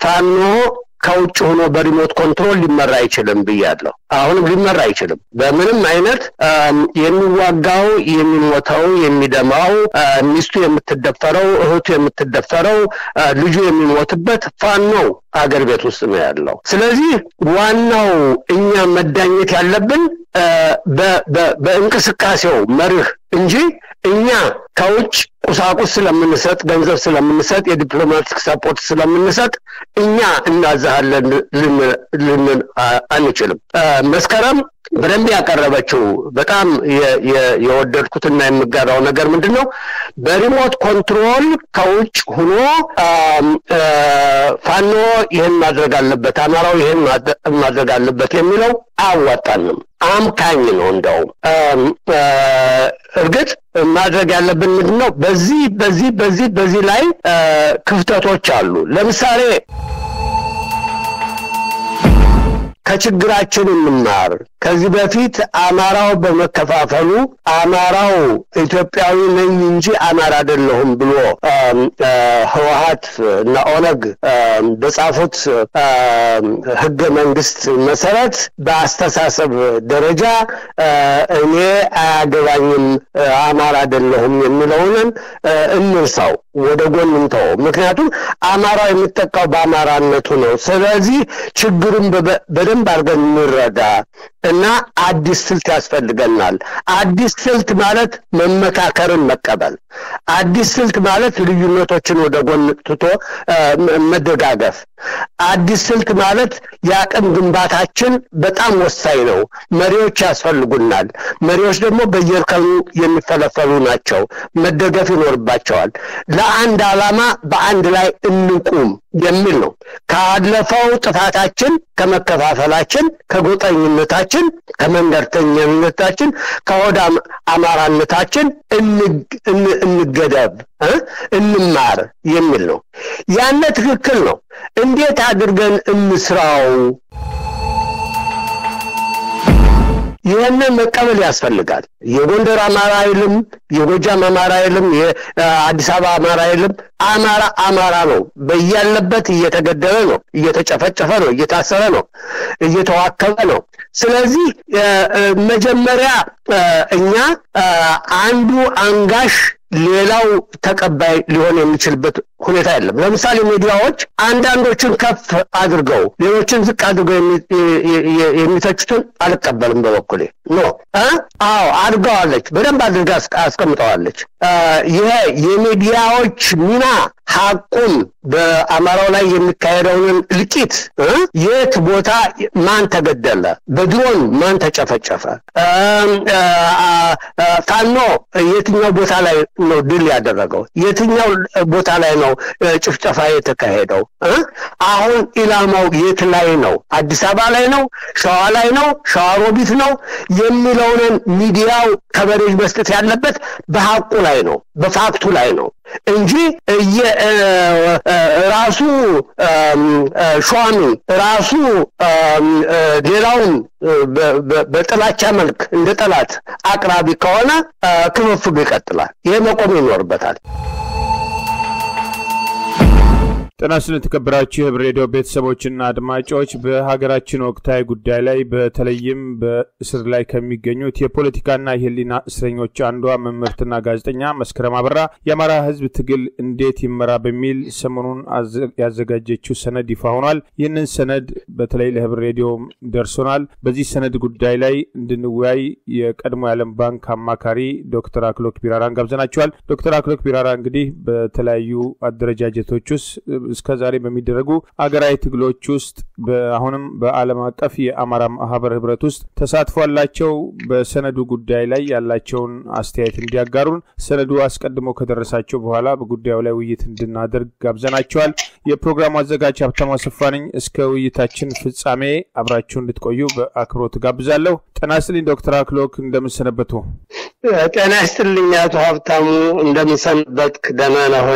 ፋኖ ከውጭ ሆኖ በሪሞት ኮንትሮል ሊመራ አይችልም ብያለሁ። አሁንም ሊመራ አይችልም። በምንም አይነት የሚዋጋው፣ የሚሞተው፣ የሚደማው፣ ሚስቱ የምትደፈረው፣ እህቱ የምትደፈረው፣ ልጁ የሚሞትበት ፋኖው አገር ቤት ውስጥ ነው ያለው። ስለዚህ ዋናው እኛ መዳኘት ያለብን በእንቅስቃሴው መርህ እንጂ እኛ ከውጭ ቁሳቁስ ስለምንሰጥ ገንዘብ ስለምንሰጥ የዲፕሎማቲክ ሰፖርት ስለምንሰጥ እኛ እናዛሃለን ልንል አንችልም። መስከረም በደንብ ያቀረበችው በጣም የወደድኩትና የምጋራው ነገር ምንድን ነው? በሪሞት ኮንትሮል ከውጭ ሆኖ ፋኖ ይህን ማድረግ አለበት፣ አማራው ይህን ማድረግ አለበት የሚለው አያዋጣንም። አምካኝ ነው። እንደውም እርግጥ ማድረግ ያለብን ምንድን ነው? በዚህ በዚህ በዚህ በዚህ ላይ ክፍተቶች አሉ። ለምሳሌ ከችግራችን እንማር። ከዚህ በፊት አማራው በመከፋፈሉ አማራው ኢትዮጵያዊ ነኝ እንጂ አማራ አይደለሁም ብሎ ህወሀት እና ኦነግ በጻፉት ህገ መንግስት መሰረት በአስተሳሰብ ደረጃ እኔ አያገባኝም አማራ አይደለሁም የሚለውንን እንርሳው፣ ወደ ጎን እንተው። ምክንያቱም አማራው የሚጠቃው በአማራነቱ ነው። ስለዚህ ችግሩን በደንብ አድርገን እንረዳ እና አዲስ ስልት ያስፈልገናል። አዲስ ስልት ማለት መመካከርን መቀበል፣ አዲስ ስልት ማለት ልዩነቶችን ወደ ጎን ትቶ መደጋገፍ፣ አዲስ ስልት ማለት የአቅም ግንባታችን በጣም ወሳኝ ነው። መሪዎች ያስፈልጉናል። መሪዎች ደግሞ በየእርከኑ የሚፈለፈሉ ናቸው። መደገፍ ይኖርባቸዋል። ለአንድ ዓላማ በአንድ ላይ እንቁም የሚል ነው። ካለፈው ጥፋታችን፣ ከመከፋፈላችን፣ ከጎጠኝነታችን፣ ከመንደርተኝነታችን፣ ከሆድ አማራነታችን እንገደብ፣ እንማር የሚል ነው። ያነ ትክክል ነው። እንዴት አድርገን እንስራው? ይህንን መቀበል ያስፈልጋል። የጎንደር አማራ አይልም፣ የጎጃም አማራ አይልም፣ የአዲስ አበባ አማራ አይልም። አማራ አማራ ነው። በያለበት እየተገደለ ነው፣ እየተጨፈጨፈ ነው፣ እየታሰረ ነው፣ እየተዋከበ ነው። ስለዚህ መጀመሪያ እኛ አንዱ አንጋሽ ሌላው ተቀባይ ሊሆን የሚችልበት ሁኔታ የለም። ለምሳሌ ሚዲያዎች አንዳንዶችን ከፍ አድርገው ሌሎችን ዝቅ አድርገው የሚተቹትን አልቀበልም። በበኩሌ ኖ አዎ አድርገዋለች፣ በደንብ አድርጋ አስቀምጠዋለች። ይሄ የሚዲያዎች ሚና ሐቁን በአማራው ላይ የሚካሄደውን እልቂት የት ቦታ ማን ተገደለ፣ በድሮን ማን ተጨፈጨፈ፣ ፋኖ የትኛው ቦታ ላይ ነው ድል ያደረገው፣ የትኛው ቦታ ላይ ነው ጭፍጨፋ የተካሄደው፣ አሁን ኢላማው የት ላይ ነው፣ አዲስ አበባ ላይ ነው፣ ሸዋ ላይ ነው፣ ሸዋሮቢት ነው የሚለውን ሚዲያው ከበሬጅ መስጠት ያለበት በሐቁ ላይ ነው፣ በፋክቱ ላይ ነው እንጂ ራሱ ሿሚ ራሱ ሌላውን በጥላቻ መልክ እንደ ጠላት አቅራቢ ከሆነ ክፍፍሉ ይቀጥላል። ይሄ መቆም ይኖርበታል። ጤና ይስጥልን የተከበራችሁ የህብር ሬዲዮ ቤተሰቦችና አድማጮች በሀገራችን ወቅታዊ ጉዳይ ላይ በተለይም በእስር ላይ ከሚገኙት የፖለቲካና የህሊና እስረኞች አንዷ መምህርትና ጋዜጠኛ መስከረም አበራ የአማራ ህዝብ ትግል እንዴት ይመራ በሚል ሰሞኑን ያዘጋጀችው ሰነድ ይፋ ሆኗል። ይህንን ሰነድ በተለይ ለህብር ሬዲዮ ደርሶናል። በዚህ ሰነድ ጉዳይ ላይ እንድንወያይ የቀድሞ የዓለም ባንክ አማካሪ ዶክተር አክሎክ ቢራራን ጋብዘናቸዋል። ዶክተር አክሎክ ቢራራ እንግዲህ በተለያዩ አደረጃጀቶች ውስጥ እስከ ዛሬ በሚደረጉ አገራዊ ትግሎች ውስጥ አሁንም በዓለም አቀፍ የአማራ ማህበር ህብረት ውስጥ ተሳትፎ አላቸው። በሰነዱ ጉዳይ ላይ ያላቸውን አስተያየት እንዲያጋሩን ሰነዱ አስቀድሞ ከደረሳቸው በኋላ በጉዳዩ ላይ ውይይት እንድናደርግ ጋብዘናቸዋል። የፕሮግራሙ አዘጋጅ ሀብታሙ አሰፋ ነኝ። እስከ ውይይታችን ፍጻሜ አብራችሁ እንድትቆዩ በአክብሮት ጋብዛለሁ። ጤና ይስጥልኝ ዶክተር አክሎክ እንደምንሰነበቱ? ጤና ይስጥልኝ አቶ ሀብታሙ እንደምንሰንበትክ? ደህና ነህ ሆይ?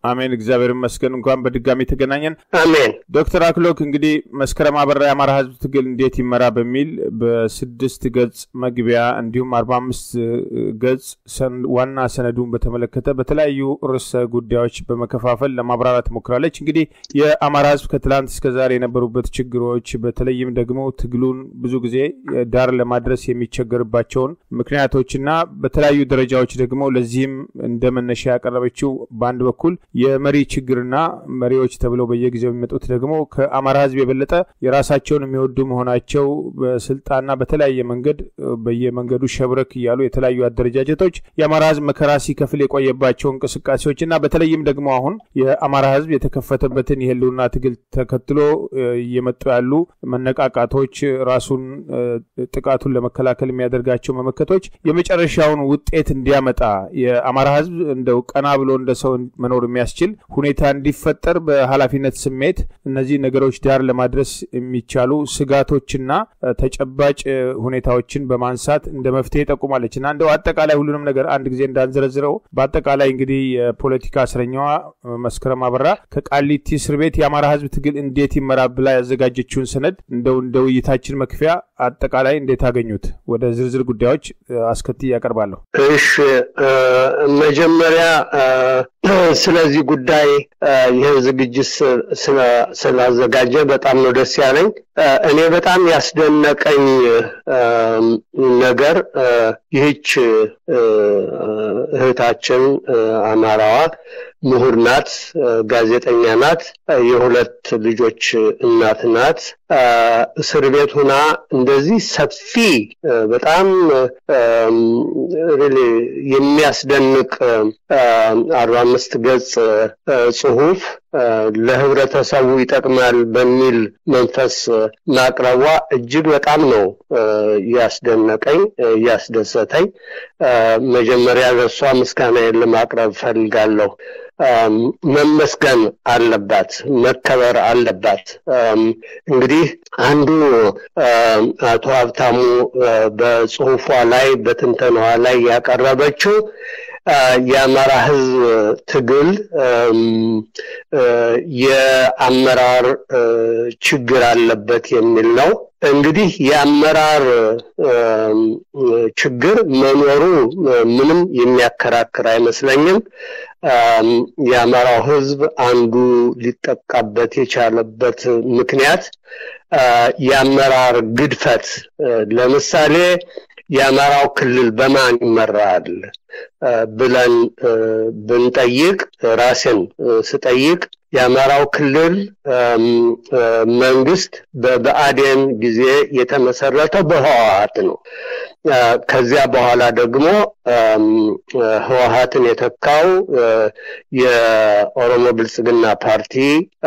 አሜን። እግዚአብሔር ይመስገን። እንኳን በድጋሚ ተገናኘን። አሜን። ዶክተር አክሎክ እንግዲህ መስከረም አበራ የአማራ ህዝብ ትግል እንዴት ይመራ በሚል በስድስት ገጽ መግቢያ እንዲሁም አርባ አምስት ገጽ ዋና ሰነዱን በተመለከተ በተለያዩ ርዕሰ ጉዳዮች በመከፋፈል ለማብራራት ሞክራለች። እንግዲህ የአማራ ህዝብ ከትላንት እስከ ዛሬ የነበሩበት ችግሮች በተለይም ደግሞ ትግሉን ብዙ ጊዜ ዳር ለማድረስ የሚቸገርባቸውን ምክንያቶችና በተለያዩ ደረጃዎች ደግሞ ለዚህም እንደ መነሻ ያቀረበችው በአንድ በኩል የመሪ ችግርና መሪዎች ተብለው በየጊዜው የሚመጡት ደግሞ ከአማራ ህዝብ የበለጠ የራሳቸውን የሚወዱ መሆናቸው በስልጣንና በተለያየ መንገድ በየመንገዱ ሸብረክ እያሉ የተለያዩ አደረጃጀቶች የአማራ ህዝብ መከራ ሲከፍል የቆየባቸው እንቅስቃሴዎች እና በተለይም ደግሞ አሁን የአማራ ህዝብ የተከፈተበትን የህልውና ትግል ተከትሎ እየመጡ ያሉ መነቃቃቶች ራሱን ጥቃቱን ለመከላከል የሚያደርጋቸው መመከቶች የመጨረሻውን ውጤት እንዲያመጣ የአማራ ህዝብ እንደው ቀና ብሎ እንደ ሰው መኖር የሚያስችል ሁኔታ እንዲፈጠር በኃላፊነት ስሜት እነዚህ ነገሮች ዳር ለማድረስ የሚቻሉ ስጋቶችና ተጨባጭ ሁኔታዎችን በማንሳት እንደ መፍትሄ ጠቁማለች እና እንደው አጠቃላይ ሁሉንም ነገር አንድ ጊዜ እንዳንዘረዝረው በአጠቃላይ እንግዲህ የፖለቲካ እስረኛዋ መስከረም አበራ ከቃሊቲ እስር ቤት የአማራ ህዝብ ትግል እንዴት ይመራ ብላ ያዘጋጀችውን ሰነድ እንደው እንደ ውይይታችን መክፊያ አጠቃላይ እንዴት አገኙት? ወደ ዝርዝር ጉዳዮች አስከትዬ ያቀርባለሁ። እሺ፣ መጀመሪያ ስለዚህ ጉዳይ ይህን ዝግጅት ስላዘጋጀ በጣም ነው ደስ ያለኝ። እኔ በጣም ያስደነቀኝ ነገር ይህች እህታችን አማራዋ ምሁር ናት፣ ጋዜጠኛ ናት፣ የሁለት ልጆች እናት ናት። እስር ቤት ሁና እንደዚህ ሰፊ በጣም ሪሊ የሚያስደንቅ አርባ አምስት ገጽ ጽሁፍ ለህብረተሰቡ ይጠቅማል በሚል መንፈስ ማቅረቧ እጅግ በጣም ነው ያስደነቀኝ ያስደሰተኝ። መጀመሪያ ለእሷ ምስጋናዬን ለማቅረብ ፈልጋለሁ። መመስገን አለባት፣ መከበር አለባት። እንግዲህ አንዱ አቶ ሀብታሙ በጽሁፏ ላይ በትንተናዋ ላይ ያቀረበችው የአማራ ህዝብ ትግል የአመራር ችግር አለበት የሚል ነው። እንግዲህ የአመራር ችግር መኖሩ ምንም የሚያከራክር አይመስለኝም። የአማራው ህዝብ አንዱ ሊጠቃበት የቻለበት ምክንያት የአመራር ግድፈት ለምሳሌ የአማራው ክልል በማን ይመራል ብለን ብንጠይቅ ራሴን ስጠይቅ የአማራው ክልል መንግስት በብአዴን ጊዜ የተመሰረተው በህወሀት ነው። ከዚያ በኋላ ደግሞ ህወሀትን የተካው የኦሮሞ ብልጽግና ፓርቲ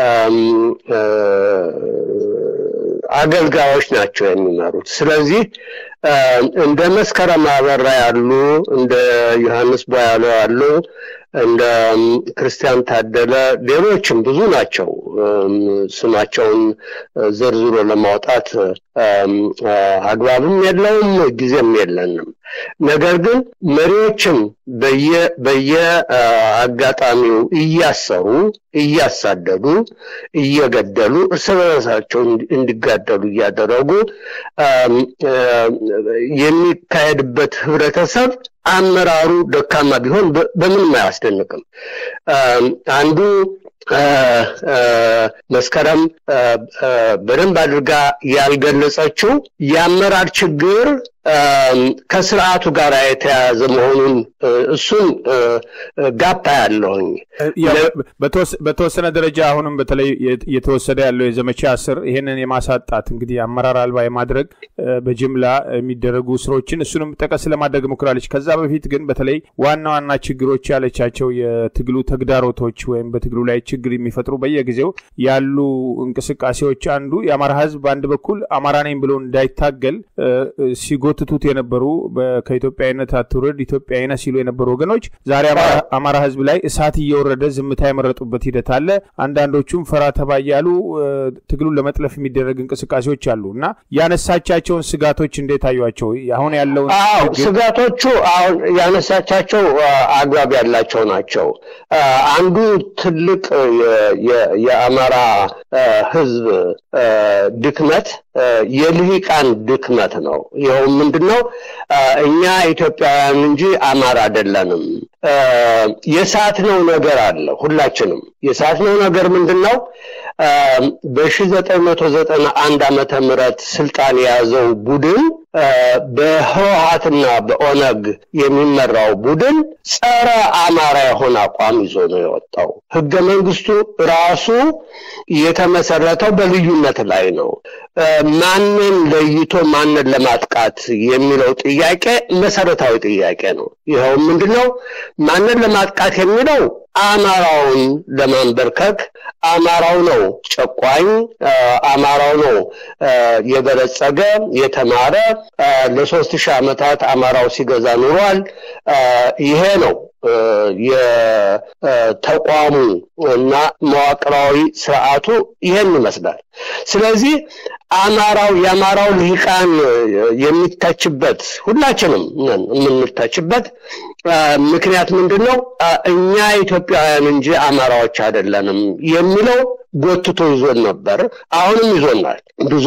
አገልጋዮች ናቸው የሚመሩት። ስለዚህ እንደ መስከረም አበራ ያሉ እንደ ዮሐንስ ቦያለው ያሉ እንደ ክርስቲያን ታደለ ሌሎችም ብዙ ናቸው። ስማቸውን ዘርዝሮ ለማውጣት አግባብም የለውም ጊዜም የለንም። ነገር ግን መሪዎችን በየአጋጣሚው እያሰሩ እያሳደዱ እየገደሉ እርስ በርሳቸው እንዲጋደሉ እያደረጉ የሚካሄድበት ህብረተሰብ አመራሩ ደካማ ቢሆን በምንም አያስደንቅም። አንዱ መስከረም በደንብ አድርጋ ያልገለጸችው የአመራር ችግር ከስርዓቱ ጋር የተያያዘ መሆኑን እሱን ጋፓ ያለውኝ በተወሰነ ደረጃ አሁንም በተለይ እየተወሰደ ያለው የዘመቻ ስር ይህንን የማሳጣት እንግዲህ አመራር አልባ የማድረግ በጅምላ የሚደረጉ ስሮችን እሱንም ጠቀስ ለማድረግ ሞክራለች። ከዛ በፊት ግን በተለይ ዋና ዋና ችግሮች ያለቻቸው የትግሉ ተግዳሮቶች ወይም በትግሉ ላይ ችግር የሚፈጥሩ በየጊዜው ያሉ እንቅስቃሴዎች አንዱ የአማራ ህዝብ በአንድ በኩል አማራ ነኝ ብሎ እንዳይታገል ሲጎ ሲጎትቱት የነበሩ ከኢትዮጵያዊነት አትውረድ ኢትዮጵያዊነ ሲሉ የነበሩ ወገኖች ዛሬ አማራ ህዝብ ላይ እሳት እየወረደ ዝምታ የመረጡበት ሂደት አለ። አንዳንዶቹም ፈራ ተባ እያሉ ትግሉን ለመጥለፍ የሚደረግ እንቅስቃሴዎች አሉ እና ያነሳቻቸውን ስጋቶች እንዴት አዩቸው? አሁን ያለውን ስጋቶቹ አሁን ያነሳቻቸው አግባብ ያላቸው ናቸው። አንዱ ትልቅ የአማራ ህዝብ ድክመት የልሂቃን ድክመት ነው። ይኸው ምንድን ነው? እኛ ኢትዮጵያውያን እንጂ አማራ አይደለንም። የሳትነው ነገር አለ። ሁላችንም የሳትነው ነገር ምንድን ነው? በ1991 ዓመተ ምህረት ስልጣን የያዘው ቡድን በህወሀትና በኦነግ የሚመራው ቡድን ጸረ አማራ የሆነ አቋም ይዞ ነው የወጣው። ህገ መንግስቱ ራሱ የተመሰረተው በልዩነት ላይ ነው። ማንን ለይቶ ማንን ለማጥቃት የሚለው ጥያቄ መሰረታዊ ጥያቄ ነው። ይኸው ምንድን ነው? ማንን ለማጥቃት የሚለው አማራውን ለማንበርከክ አማራው ነው ጨቋኝ፣ አማራው ነው የበለጸገ የተማረ ለሶስት ሺህ ዓመታት አማራው ሲገዛ ኑሯል። ይሄ ነው የተቋሙ እና መዋቅራዊ ስርዓቱ ይሄን ይመስላል። ስለዚህ አማራው የአማራው ልሂቃን የሚታችበት ሁላችንም ነን የምንታችበት ምክንያት ምንድን ነው? እኛ ኢትዮጵያውያን እንጂ አማራዎች አይደለንም የሚለው ጎትቶ ይዞን ነበር። አሁንም ይዞናል። ብዙ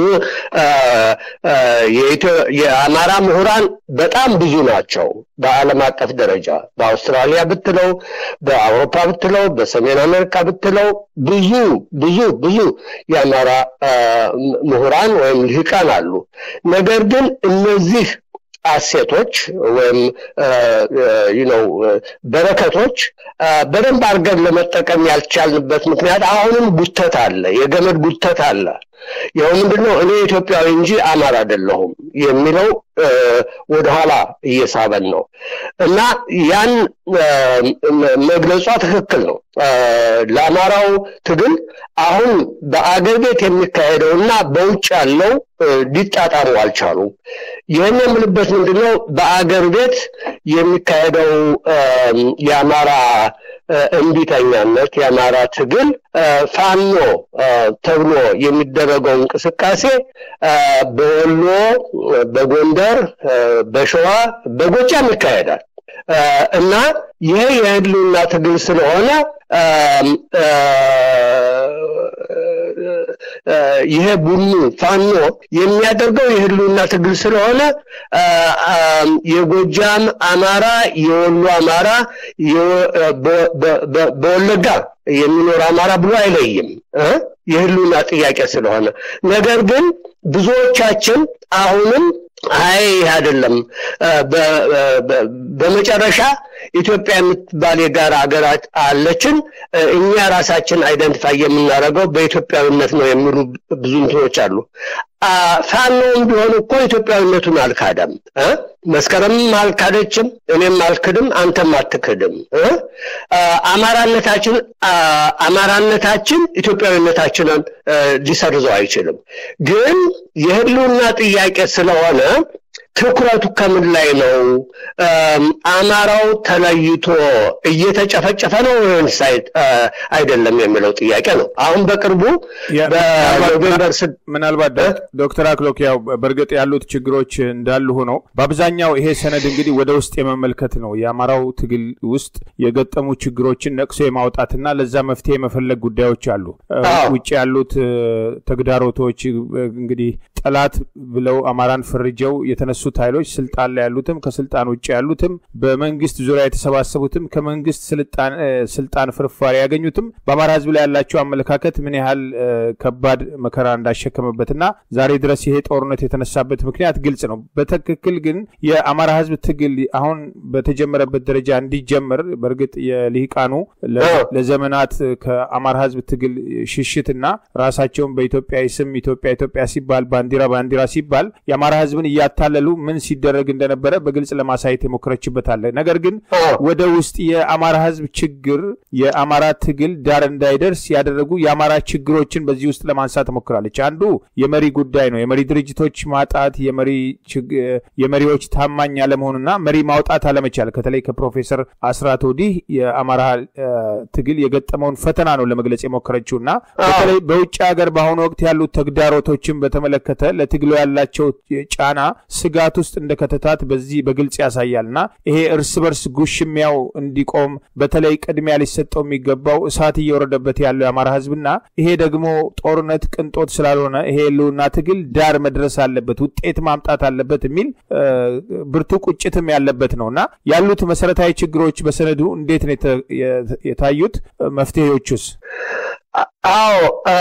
የአማራ ምሁራን በጣም ብዙ ናቸው። በዓለም አቀፍ ደረጃ በአውስትራሊያ ብትለው፣ በአውሮፓ ብትለው፣ በሰሜን አሜሪካ ብትለው ብዙ ብዙ ብዙ የአማራ ምሁራን ወይም ልሂቃን አሉ። ነገር ግን እነዚህ አሴቶች ወይም ነው በረከቶች በደንብ አድርገን ለመጠቀም ያልቻልንበት ምክንያት አሁንም ጉተት አለ፣ የገመድ ጉተት አለ። ይኸው ምንድን ነው እኔ ኢትዮጵያዊ እንጂ አማራ አይደለሁም የሚለው ወደኋላ እየሳበን ነው እና ያን መግለጿ ትክክል ነው። ለአማራው ትግል አሁን በአገር ቤት የሚካሄደው እና በውጭ ያለው ሊጣጣሙ አልቻሉም። ይህን የምልበት ምንድን ነው በአገር ቤት የሚካሄደው የአማራ እምቢተኛነት የአማራ ትግል ፋኖ ተብሎ የሚደረገው እንቅስቃሴ በወሎ፣ በጎንደር፣ በሸዋ፣ በጎጃም ይካሄዳል እና ይሄ የህልውና ትግል ስለሆነ ይሄ ቡኑ ፋኖ የሚያደርገው የህልውና ትግል ስለሆነ የጎጃም አማራ፣ የወሎ አማራ፣ በወለጋ የሚኖር አማራ ብሎ አይለይም የህልውና ጥያቄ ስለሆነ። ነገር ግን ብዙዎቻችን አሁንም አይ አይደለም፣ በመጨረሻ ኢትዮጵያ የምትባል የጋራ ሀገር አለችን፣ እኛ ራሳችን አይደንቲፋይ የምናደርገው በኢትዮጵያዊነት ነው የሚሉ ብዙ እንትኖች አሉ። ፋኖም ቢሆን እኮ ኢትዮጵያዊነቱን አልካደም። መስከረምም አልካደችም፣ እኔም አልክድም፣ አንተም አትክድም። አማራነታችን አማራነታችን ኢትዮጵያዊነታችንን ሊሰርዘው አይችልም። ግን የህልውና ጥያቄ ስለሆነ ትኩረቱ ከምን ላይ ነው? አማራው ተለይቶ እየተጨፈጨፈ ነው ወይስ አይደለም የሚለው ጥያቄ ነው። አሁን በቅርቡ በኖቬምበር ምናልባት ዶክተር አክሎክ ያው በእርግጥ ያሉት ችግሮች እንዳሉ ሆነው በአብዛኛው ይሄ ሰነድ እንግዲህ ወደ ውስጥ የመመልከት ነው። የአማራው ትግል ውስጥ የገጠሙ ችግሮችን ነቅሶ የማውጣትና ለዛ መፍትሄ የመፈለግ ጉዳዮች አሉ። ውጭ ያሉት ተግዳሮቶች እንግዲህ ጠላት ብለው አማራን ፈርጀው የተነሱት ኃይሎች ስልጣን ላይ ያሉትም ከስልጣን ውጭ ያሉትም በመንግስት ዙሪያ የተሰባሰቡትም ከመንግስት ስልጣን ፍርፋሪ ያገኙትም በአማራ ሕዝብ ላይ ያላቸው አመለካከት ምን ያህል ከባድ መከራ እንዳሸከመበትና ዛሬ ድረስ ይሄ ጦርነት የተነሳበት ምክንያት ግልጽ ነው። በትክክል ግን የአማራ ሕዝብ ትግል አሁን በተጀመረበት ደረጃ እንዲጀመር በእርግጥ የልሂቃኑ ለዘመናት ከአማራ ሕዝብ ትግል ሽሽትና ራሳቸውን በኢትዮጵያዊ ስም ኢትዮጵያ ኢትዮጵያ ሲባል ባንዲራ ባንዲራ ባንዲራ ሲባል የአማራ ህዝብን እያታለሉ ምን ሲደረግ እንደነበረ በግልጽ ለማሳየት የሞከረችበት አለ። ነገር ግን ወደ ውስጥ የአማራ ህዝብ ችግር የአማራ ትግል ዳር እንዳይደርስ ያደረጉ የአማራ ችግሮችን በዚህ ውስጥ ለማንሳት ሞክራለች። አንዱ የመሪ ጉዳይ ነው። የመሪ ድርጅቶች ማጣት፣ የመሪዎች ታማኝ አለመሆኑና መሪ ማውጣት አለመቻል ከተለይ ከፕሮፌሰር አስራት ወዲህ የአማራ ትግል የገጠመውን ፈተና ነው ለመግለጽ የሞከረችው እና በተለይ በውጭ ሀገር በአሁኑ ወቅት ያሉት ተግዳሮቶችን በተመለከተ ለትግሉ ያላቸው ጫና ስጋት ውስጥ እንደ ከተታት በዚህ በግልጽ ያሳያል እና ይሄ እርስ በርስ ጉሽሚያው እንዲቆም በተለይ ቅድሚያ ሊሰጠው የሚገባው እሳት እየወረደበት ያለው የአማራ ህዝብና ይሄ ደግሞ ጦርነት ቅንጦት ስላልሆነ ይሄ ህልውና ትግል ዳር መድረስ አለበት፣ ውጤት ማምጣት አለበት የሚል ብርቱ ቁጭትም ያለበት ነው እና ያሉት መሰረታዊ ችግሮች በሰነዱ እንዴት ነው የታዩት? መፍትሄዎቹስ? አዎ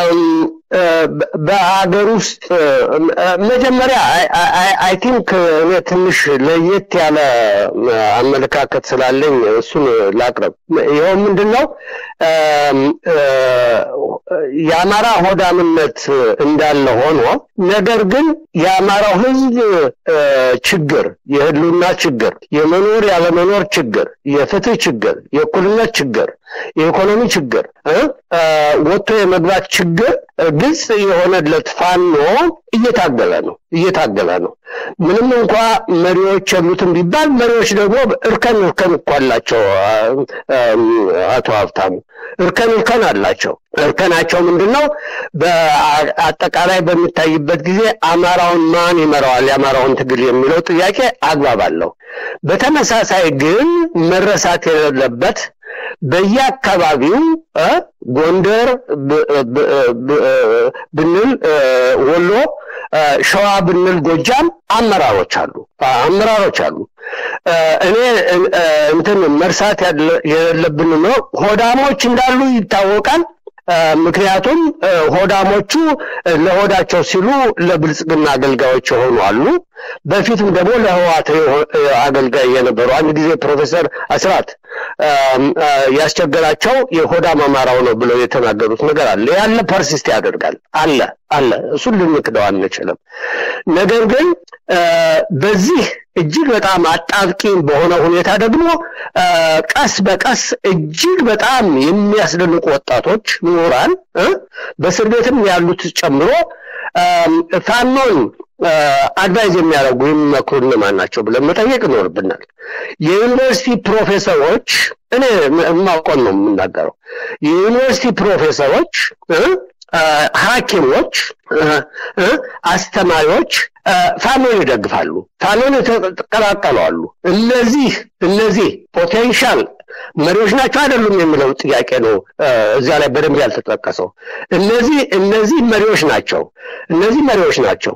በሀገር ውስጥ መጀመሪያ አይ ቲንክ እኔ ትንሽ ለየት ያለ አመለካከት ስላለኝ እሱን ላቅርብ። ይኸው ምንድን ነው የአማራ ሆዳምነት እንዳለ ሆኖ ነገር ግን የአማራው ህዝብ ችግር፣ የህልውና ችግር፣ የመኖር ያለመኖር ችግር፣ የፍትህ ችግር፣ የእኩልነት ችግር፣ የኢኮኖሚ ችግር፣ ወጥቶ የመግባት ችግር ግልጽ የሆነለት ፋኖ እየታገለ ነው እየታገለ ነው። ምንም እንኳ መሪዎች የሉትም ቢባል መሪዎች ደግሞ እርከን እርከን እኮ አላቸው። አቶ ሀብታሙ እርከን እርከን አላቸው። እርከናቸው ምንድን ነው? በአጠቃላይ በሚታይበት ጊዜ አማራውን ማን ይመራዋል የአማራውን ትግል የሚለው ጥያቄ አግባብ አለው። በተመሳሳይ ግን መረሳት የሌለበት በየአካባቢው ጎንደር ብንል ወሎ፣ ሸዋ ብንል ጎጃም አመራሮች አሉ አመራሮች አሉ። እኔ እንትን መርሳት የሌለብን ነው ሆዳሞች እንዳሉ ይታወቃል። ምክንያቱም ሆዳሞቹ ለሆዳቸው ሲሉ ለብልጽግና አገልጋዮች የሆኑ አሉ። በፊትም ደግሞ ለህዋት አገልጋይ የነበሩ አንድ ጊዜ ፕሮፌሰር አስራት ያስቸገራቸው የሆዳም አማራው ነው ብለው የተናገሩት ነገር አለ። ያለ ፐርሲስት ያደርጋል አለ አለ። እሱን ልንክደው አንችልም። ነገር ግን በዚህ እጅግ በጣም አጣብቂኝ በሆነ ሁኔታ ደግሞ ቀስ በቀስ እጅግ በጣም የሚያስደንቁ ወጣቶች ምሁራን በእስር ቤትም ያሉት ጨምሮ ፋኖን አድቫይዝ የሚያደርጉ የሚመክሩ እነማን ናቸው ብለን መጠየቅ ይኖርብናል። የዩኒቨርሲቲ ፕሮፌሰሮች እኔ የማውቀውን ነው የምናገረው። የዩኒቨርሲቲ ፕሮፌሰሮች፣ ሐኪሞች፣ አስተማሪዎች ፋኖን ይደግፋሉ፣ ፋኖን የተቀላቀሉ አሉ። እነዚህ እነዚህ ፖቴንሻል መሪዎች ናቸው አይደሉም የሚለው ጥያቄ ነው እዚያ ላይ በደንብ ያልተጠቀሰው። እነዚህ እነዚህ መሪዎች ናቸው፣ እነዚህ መሪዎች ናቸው።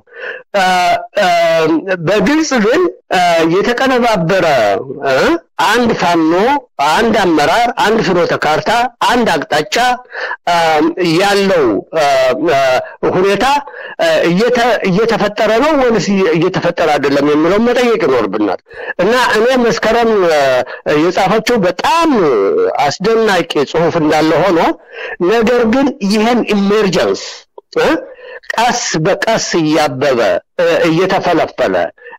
በግልጽ ግን የተቀነባበረ አንድ ፋኖ፣ አንድ አመራር፣ አንድ ፍኖተ ካርታ፣ አንድ አቅጣጫ ያለው ሁኔታ እየተፈጠረ ነው ወይስ እየተፈጠረ አይደለም የሚለው መጠየቅ ይኖርብናል እና እኔ መስከረም የጻፈችው በጣም አስደናቂ ጽሁፍ እንዳለ ሆኖ ነገር ግን ይህን ኢሜርጀንስ ቀስ በቀስ እያበበ እየተፈለፈለ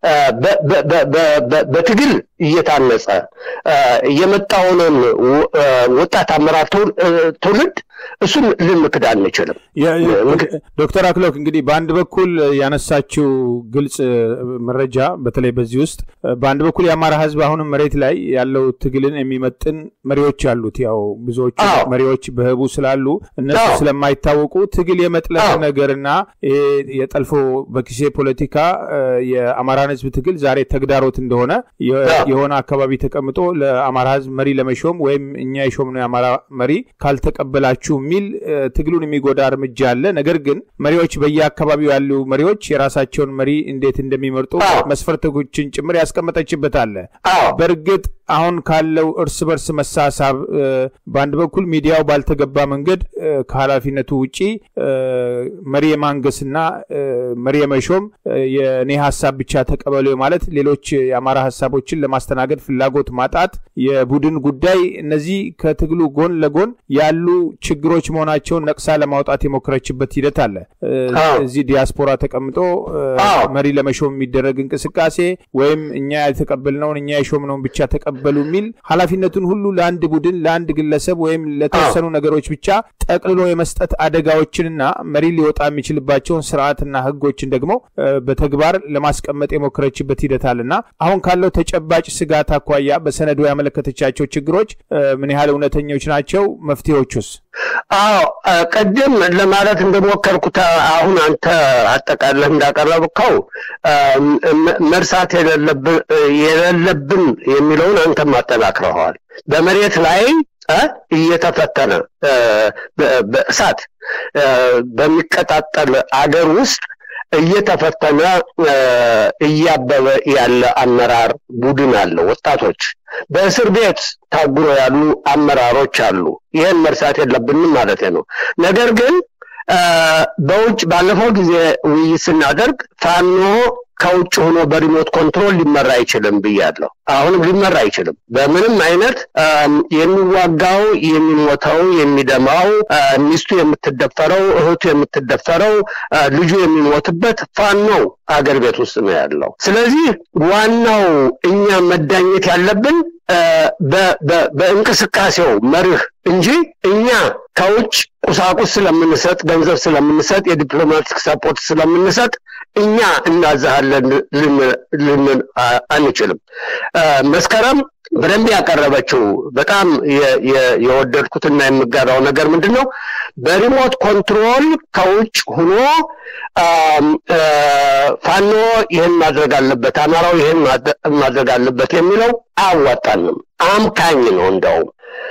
በትግል እየታነጸ የመጣውንን ወጣት አመራር ትውልድ እሱን ልንክድ አንችልም። ዶክተር አክሎክ እንግዲህ በአንድ በኩል ያነሳችው ግልጽ መረጃ በተለይ በዚህ ውስጥ በአንድ በኩል የአማራ ሕዝብ አሁንም መሬት ላይ ያለው ትግልን የሚመጥን መሪዎች አሉት። ያው ብዙዎቹ መሪዎች በህቡ ስላሉ እነሱ ስለማይታወቁ ትግል የመጥለፍ ነገርና የጠልፎ በኪሴ ፖለቲካ የአማራን ሕዝብ ትግል ዛሬ ተግዳሮት እንደሆነ የሆነ አካባቢ ተቀምጦ ለአማራ ሕዝብ መሪ ለመሾም ወይም እኛ የሾምነው የአማራ መሪ ካልተቀበላችሁ የሚል ትግሉን የሚጎዳ እርምጃ አለ። ነገር ግን መሪዎች በየአካባቢው ያሉ መሪዎች የራሳቸውን መሪ እንዴት እንደሚመርጡ መስፈርቶችን ጭምር ያስቀመጠችበት አለ። በእርግጥ አሁን ካለው እርስ በርስ መሳሳብ በአንድ በኩል ሚዲያው ባልተገባ መንገድ ከኃላፊነቱ ውጪ መሪ የማንገስና መሪ የመሾም የእኔ ሀሳብ ብቻ ተቀበሉ ማለት ሌሎች የአማራ ሀሳቦችን ለማስተናገድ ፍላጎት ማጣት፣ የቡድን ጉዳይ፣ እነዚህ ከትግሉ ጎን ለጎን ያሉ ችግሮች መሆናቸውን ነቅሳ ለማውጣት የሞከረችበት ሂደት አለ። እዚህ ዲያስፖራ ተቀምጦ መሪ ለመሾም የሚደረግ እንቅስቃሴ ወይም እኛ የተቀበልነውን እኛ የሾምነውን ብቻ ተቀበሉ የሚል ኃላፊነቱን ሁሉ ለአንድ ቡድን ለአንድ ግለሰብ ወይም ለተወሰኑ ነገሮች ብቻ ጠቅልሎ የመስጠት አደጋዎችንና መሪ ሊወጣ የሚችልባቸውን ስርዓትና ህጎችን ደግሞ በተግባር ለማስቀመጥ የሞከረችበት ሂደት አለና አሁን ካለው ተጨባጭ ስጋት አኳያ በሰነዱ ያመለከተቻቸው ችግሮች ምን ያህል እውነተኞች ናቸው? መፍትሄዎቹስ? አዎ ቅድም ለማለት እንደሞከርኩት አሁን አንተ አጠቃለህ እንዳቀረብከው መርሳት የሌለብን የሚለውን አንተም አጠናክረኸዋል። በመሬት ላይ እየተፈተነ በእሳት በሚቀጣጠል አገር ውስጥ እየተፈተነ እያበበ ያለ አመራር ቡድን አለ። ወጣቶች በእስር ቤት ታጉሮ ያሉ አመራሮች አሉ። ይህን መርሳት የለብንም ማለት ነው። ነገር ግን በውጭ ባለፈው ጊዜ ውይይት ስናደርግ ፋኖ ከውጭ ሆኖ በሪሞት ኮንትሮል ሊመራ አይችልም ብያለሁ። አሁንም ሊመራ አይችልም። በምንም አይነት የሚዋጋው፣ የሚሞተው፣ የሚደማው፣ ሚስቱ የምትደፈረው፣ እህቱ የምትደፈረው፣ ልጁ የሚሞትበት ፋኖው አገር ቤት ውስጥ ነው ያለው። ስለዚህ ዋናው እኛ መዳኘት ያለብን በእንቅስቃሴው መርህ እንጂ እኛ ከውጭ ቁሳቁስ ስለምንሰጥ፣ ገንዘብ ስለምንሰጥ፣ የዲፕሎማቲክ ሰፖርት ስለምንሰጥ እኛ እናዛሃለን ልንል አንችልም። መስከረም በደንብ ያቀረበችው በጣም የወደድኩትና የምጋራው ነገር ምንድን ነው? በሪሞት ኮንትሮል ከውጭ ሆኖ ፋኖ ይህን ማድረግ አለበት፣ አማራው ይህን ማድረግ አለበት የሚለው አያዋጣንም። አምካኝ ነው። እንደውም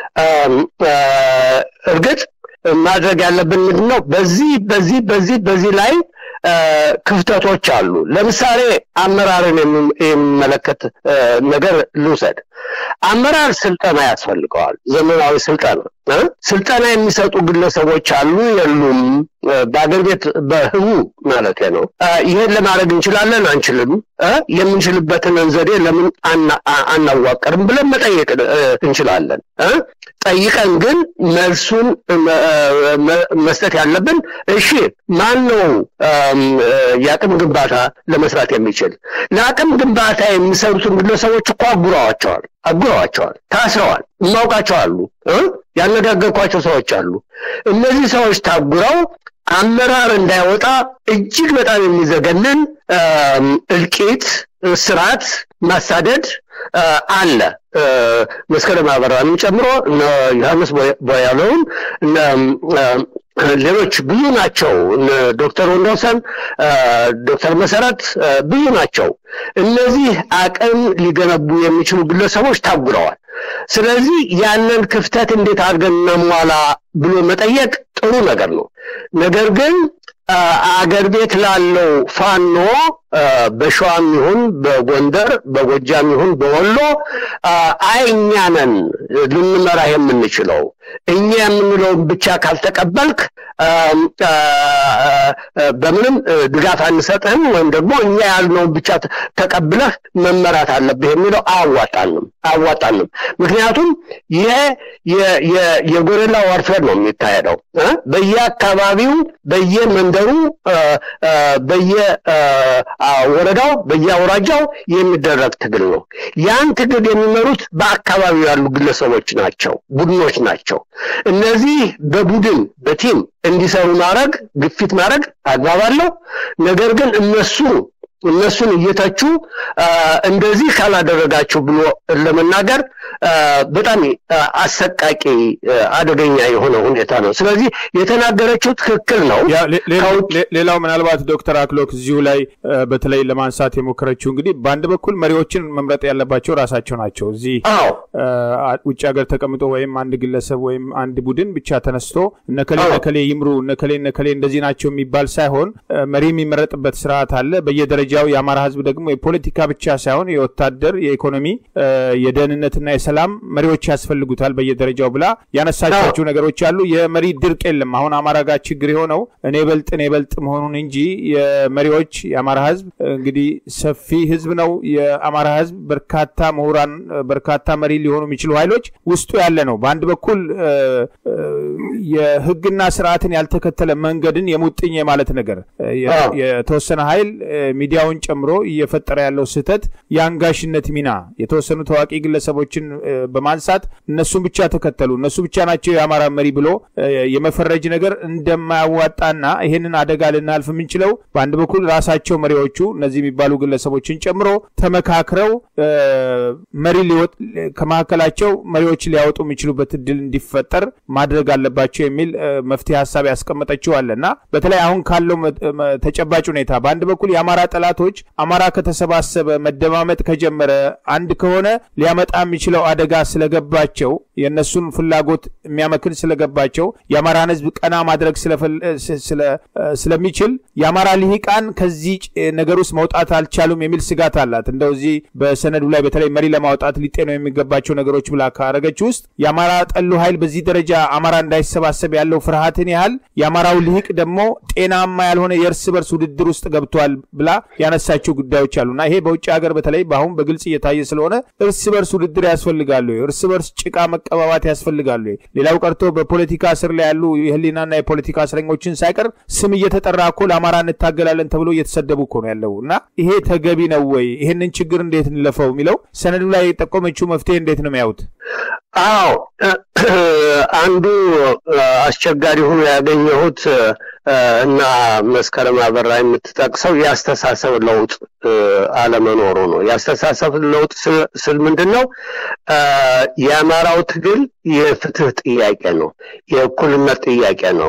እርግጥ ማድረግ ያለብን ምንድን ነው? በዚህ በዚህ በዚህ በዚህ ላይ ክፍተቶች አሉ። ለምሳሌ አመራርን የሚመለከት ነገር ልውሰድ። አመራር ስልጠና ያስፈልገዋል። ዘመናዊ ስልጠና ስልጠና የሚሰጡ ግለሰቦች አሉ የሉም? በአገር ቤት በህቡ ማለት ነው። ይህን ለማድረግ እንችላለን አንችልም? የምንችልበትን ዘዴ ለምን አናዋቀርም ብለን መጠየቅ እንችላለን። ጠይቀን ግን መልሱን መስጠት ያለብን እሺ፣ ማን ነው የአቅም ግንባታ ለመስራት የሚችል? ለአቅም ግንባታ የሚሰሩትን ግለሰቦች እኮ አጉረዋቸዋል አጉረዋቸዋል፣ ታስረዋል። እማውቃቸው አሉ፣ ያነጋገርኳቸው ሰዎች አሉ። እነዚህ ሰዎች ታጉረው አመራር እንዳይወጣ እጅግ በጣም የሚዘገንን እልቂት፣ ስርዓት፣ ማሳደድ አለ። መስከረም አበራንም ጨምሮ ዮሐንስ ቦያለውን ሌሎች ብዙ ናቸው። ዶክተር ወንዶሰን፣ ዶክተር መሰረት ብዙ ናቸው። እነዚህ አቅም ሊገነቡ የሚችሉ ግለሰቦች ታጉረዋል። ስለዚህ ያንን ክፍተት እንዴት አድርገን እናሟላ ብሎ መጠየቅ ጥሩ ነገር ነው። ነገር ግን አገር ቤት ላለው ፋኖ በሸዋም ይሁን በጎንደር በጎጃም ይሁን በወሎ አይ እኛ ነን ልንመራ የምንችለው እኛ የምንለውን ብቻ ካልተቀበልክ በምንም ድጋፍ አንሰጥህም ወይም ደግሞ እኛ ያልነውን ብቻ ተቀብለህ መመራት አለብህ የሚለው አያዋጣንም አያዋጣንም። ምክንያቱም ይሄ የጎሬላ ዋርፌር ነው የሚካሄደው በየአካባቢው በየመንደሩ በየወረዳው በየአውራጃው የሚደረግ ትግል ነው። ያን ትግል የሚመሩት በአካባቢው ያሉ ግለሰቦች ናቸው፣ ቡድኖች ናቸው። እነዚህ በቡድን በቲም እንዲሰሩ ማድረግ ግፊት ማድረግ አግባብ አለው። ነገር ግን እነሱ እነሱን እየተቹ እንደዚህ ካላደረጋችሁ ብሎ ለመናገር በጣም አሰቃቂ አደገኛ የሆነ ሁኔታ ነው። ስለዚህ የተናገረችው ትክክል ነው። ሌላው ምናልባት ዶክተር አክሎክ እዚሁ ላይ በተለይ ለማንሳት የሞከረችው እንግዲህ በአንድ በኩል መሪዎችን መምረጥ ያለባቸው ራሳቸው ናቸው። እዚህ ውጭ ሀገር ተቀምጦ ወይም አንድ ግለሰብ ወይም አንድ ቡድን ብቻ ተነስቶ እነከሌ ነከሌ ይምሩ እነከሌ ነከሌ እንደዚህ ናቸው የሚባል ሳይሆን መሪ የሚመረጥበት ስርዓት አለ በየደረጃ በየደረጃው የአማራ ህዝብ ደግሞ የፖለቲካ ብቻ ሳይሆን የወታደር፣ የኢኮኖሚ፣ የደህንነትና የሰላም መሪዎች ያስፈልጉታል በየደረጃው ብላ ያነሳቻቸው ነገሮች አሉ። የመሪ ድርቅ የለም። አሁን አማራ ጋር ችግር የሆነው እኔ በልጥ እኔ በልጥ መሆኑን እንጂ የመሪዎች የአማራ ህዝብ እንግዲህ ሰፊ ህዝብ ነው። የአማራ ህዝብ በርካታ ምሁራን፣ በርካታ መሪ ሊሆኑ የሚችሉ ኃይሎች ውስጡ ያለ ነው። በአንድ በኩል የህግና ስርዓትን ያልተከተለ መንገድን የሙጥኝ የማለት ነገር የተወሰነ ኃይል ሚዲያውን ጨምሮ እየፈጠረ ያለው ስህተት የአንጋሽነት ሚና የተወሰኑ ታዋቂ ግለሰቦችን በማንሳት እነሱን ብቻ ተከተሉ፣ እነሱ ብቻ ናቸው የአማራ መሪ ብሎ የመፈረጅ ነገር እንደማያዋጣና ይህንን አደጋ ልናልፍ የምንችለው በአንድ በኩል ራሳቸው መሪዎቹ እነዚህ የሚባሉ ግለሰቦችን ጨምሮ ተመካክረው መሪ ከመካከላቸው መሪዎች ሊያወጡ የሚችሉበት እድል እንዲፈጠር ማድረግ አለባቸው የሚል መፍትሄ ሀሳብ ያስቀመጠችው አለ እና በተለይ አሁን ካለው ተጨባጭ ሁኔታ በአንድ በኩል የአማራ ጠላቶች አማራ ከተሰባሰበ መደማመጥ ከጀመረ አንድ ከሆነ ሊያመጣ የሚችለው አደጋ ስለገባቸው የእነሱን ፍላጎት የሚያመክን ስለገባቸው የአማራን ሕዝብ ቀና ማድረግ ስለሚችል የአማራ ልሂቃን ከዚህ ነገር ውስጥ መውጣት አልቻሉም የሚል ስጋት አላት። እንደው እዚህ በሰነዱ ላይ በተለይ መሪ ለማውጣት ሊጤነው የሚገባቸው ነገሮች ብላ ካረገች ውስጥ የአማራ ጠሉ ኃይል በዚህ ደረጃ አማራ እንዳይሰባሰብ ያለው ፍርሃትን ያህል የአማራው ልሂቅ ደግሞ ጤናማ ያልሆነ የእርስ በርስ ውድድር ውስጥ ገብቷል ብላ ያነሳቸው ጉዳዮች አሉና ይሄ በውጭ ሀገር በተለይ በአሁን በግልጽ እየታየ ስለሆነ እርስ በርስ ውድድር ያስፈልጋሉ፣ እርስ በርስ ጭቃ መቀባባት ያስፈልጋሉ። ሌላው ቀርቶ በፖለቲካ እስር ላይ ያሉ የህሊናና የፖለቲካ እስረኞችን ሳይቀር ስም እየተጠራ እኮ ለአማራ እንታገላለን ተብሎ እየተሰደቡ እኮ ነው ያለው እና ይሄ ተገቢ ነው ወይ? ይህንን ችግር እንዴት እንለፈው የሚለው ሰነዱ ላይ የጠቆመችው መፍትሄ እንዴት ነው የሚያዩት? አዎ አንዱ አስቸጋሪ ሆኖ ያገኘሁት እና መስከረም አበራ የምትጠቅሰው የአስተሳሰብ ለውጥ አለመኖሩ ነው። የአስተሳሰብ ለውጥ ስል ምንድን ነው? የአማራው ትግል የፍትህ ጥያቄ ነው፣ የእኩልነት ጥያቄ ነው፣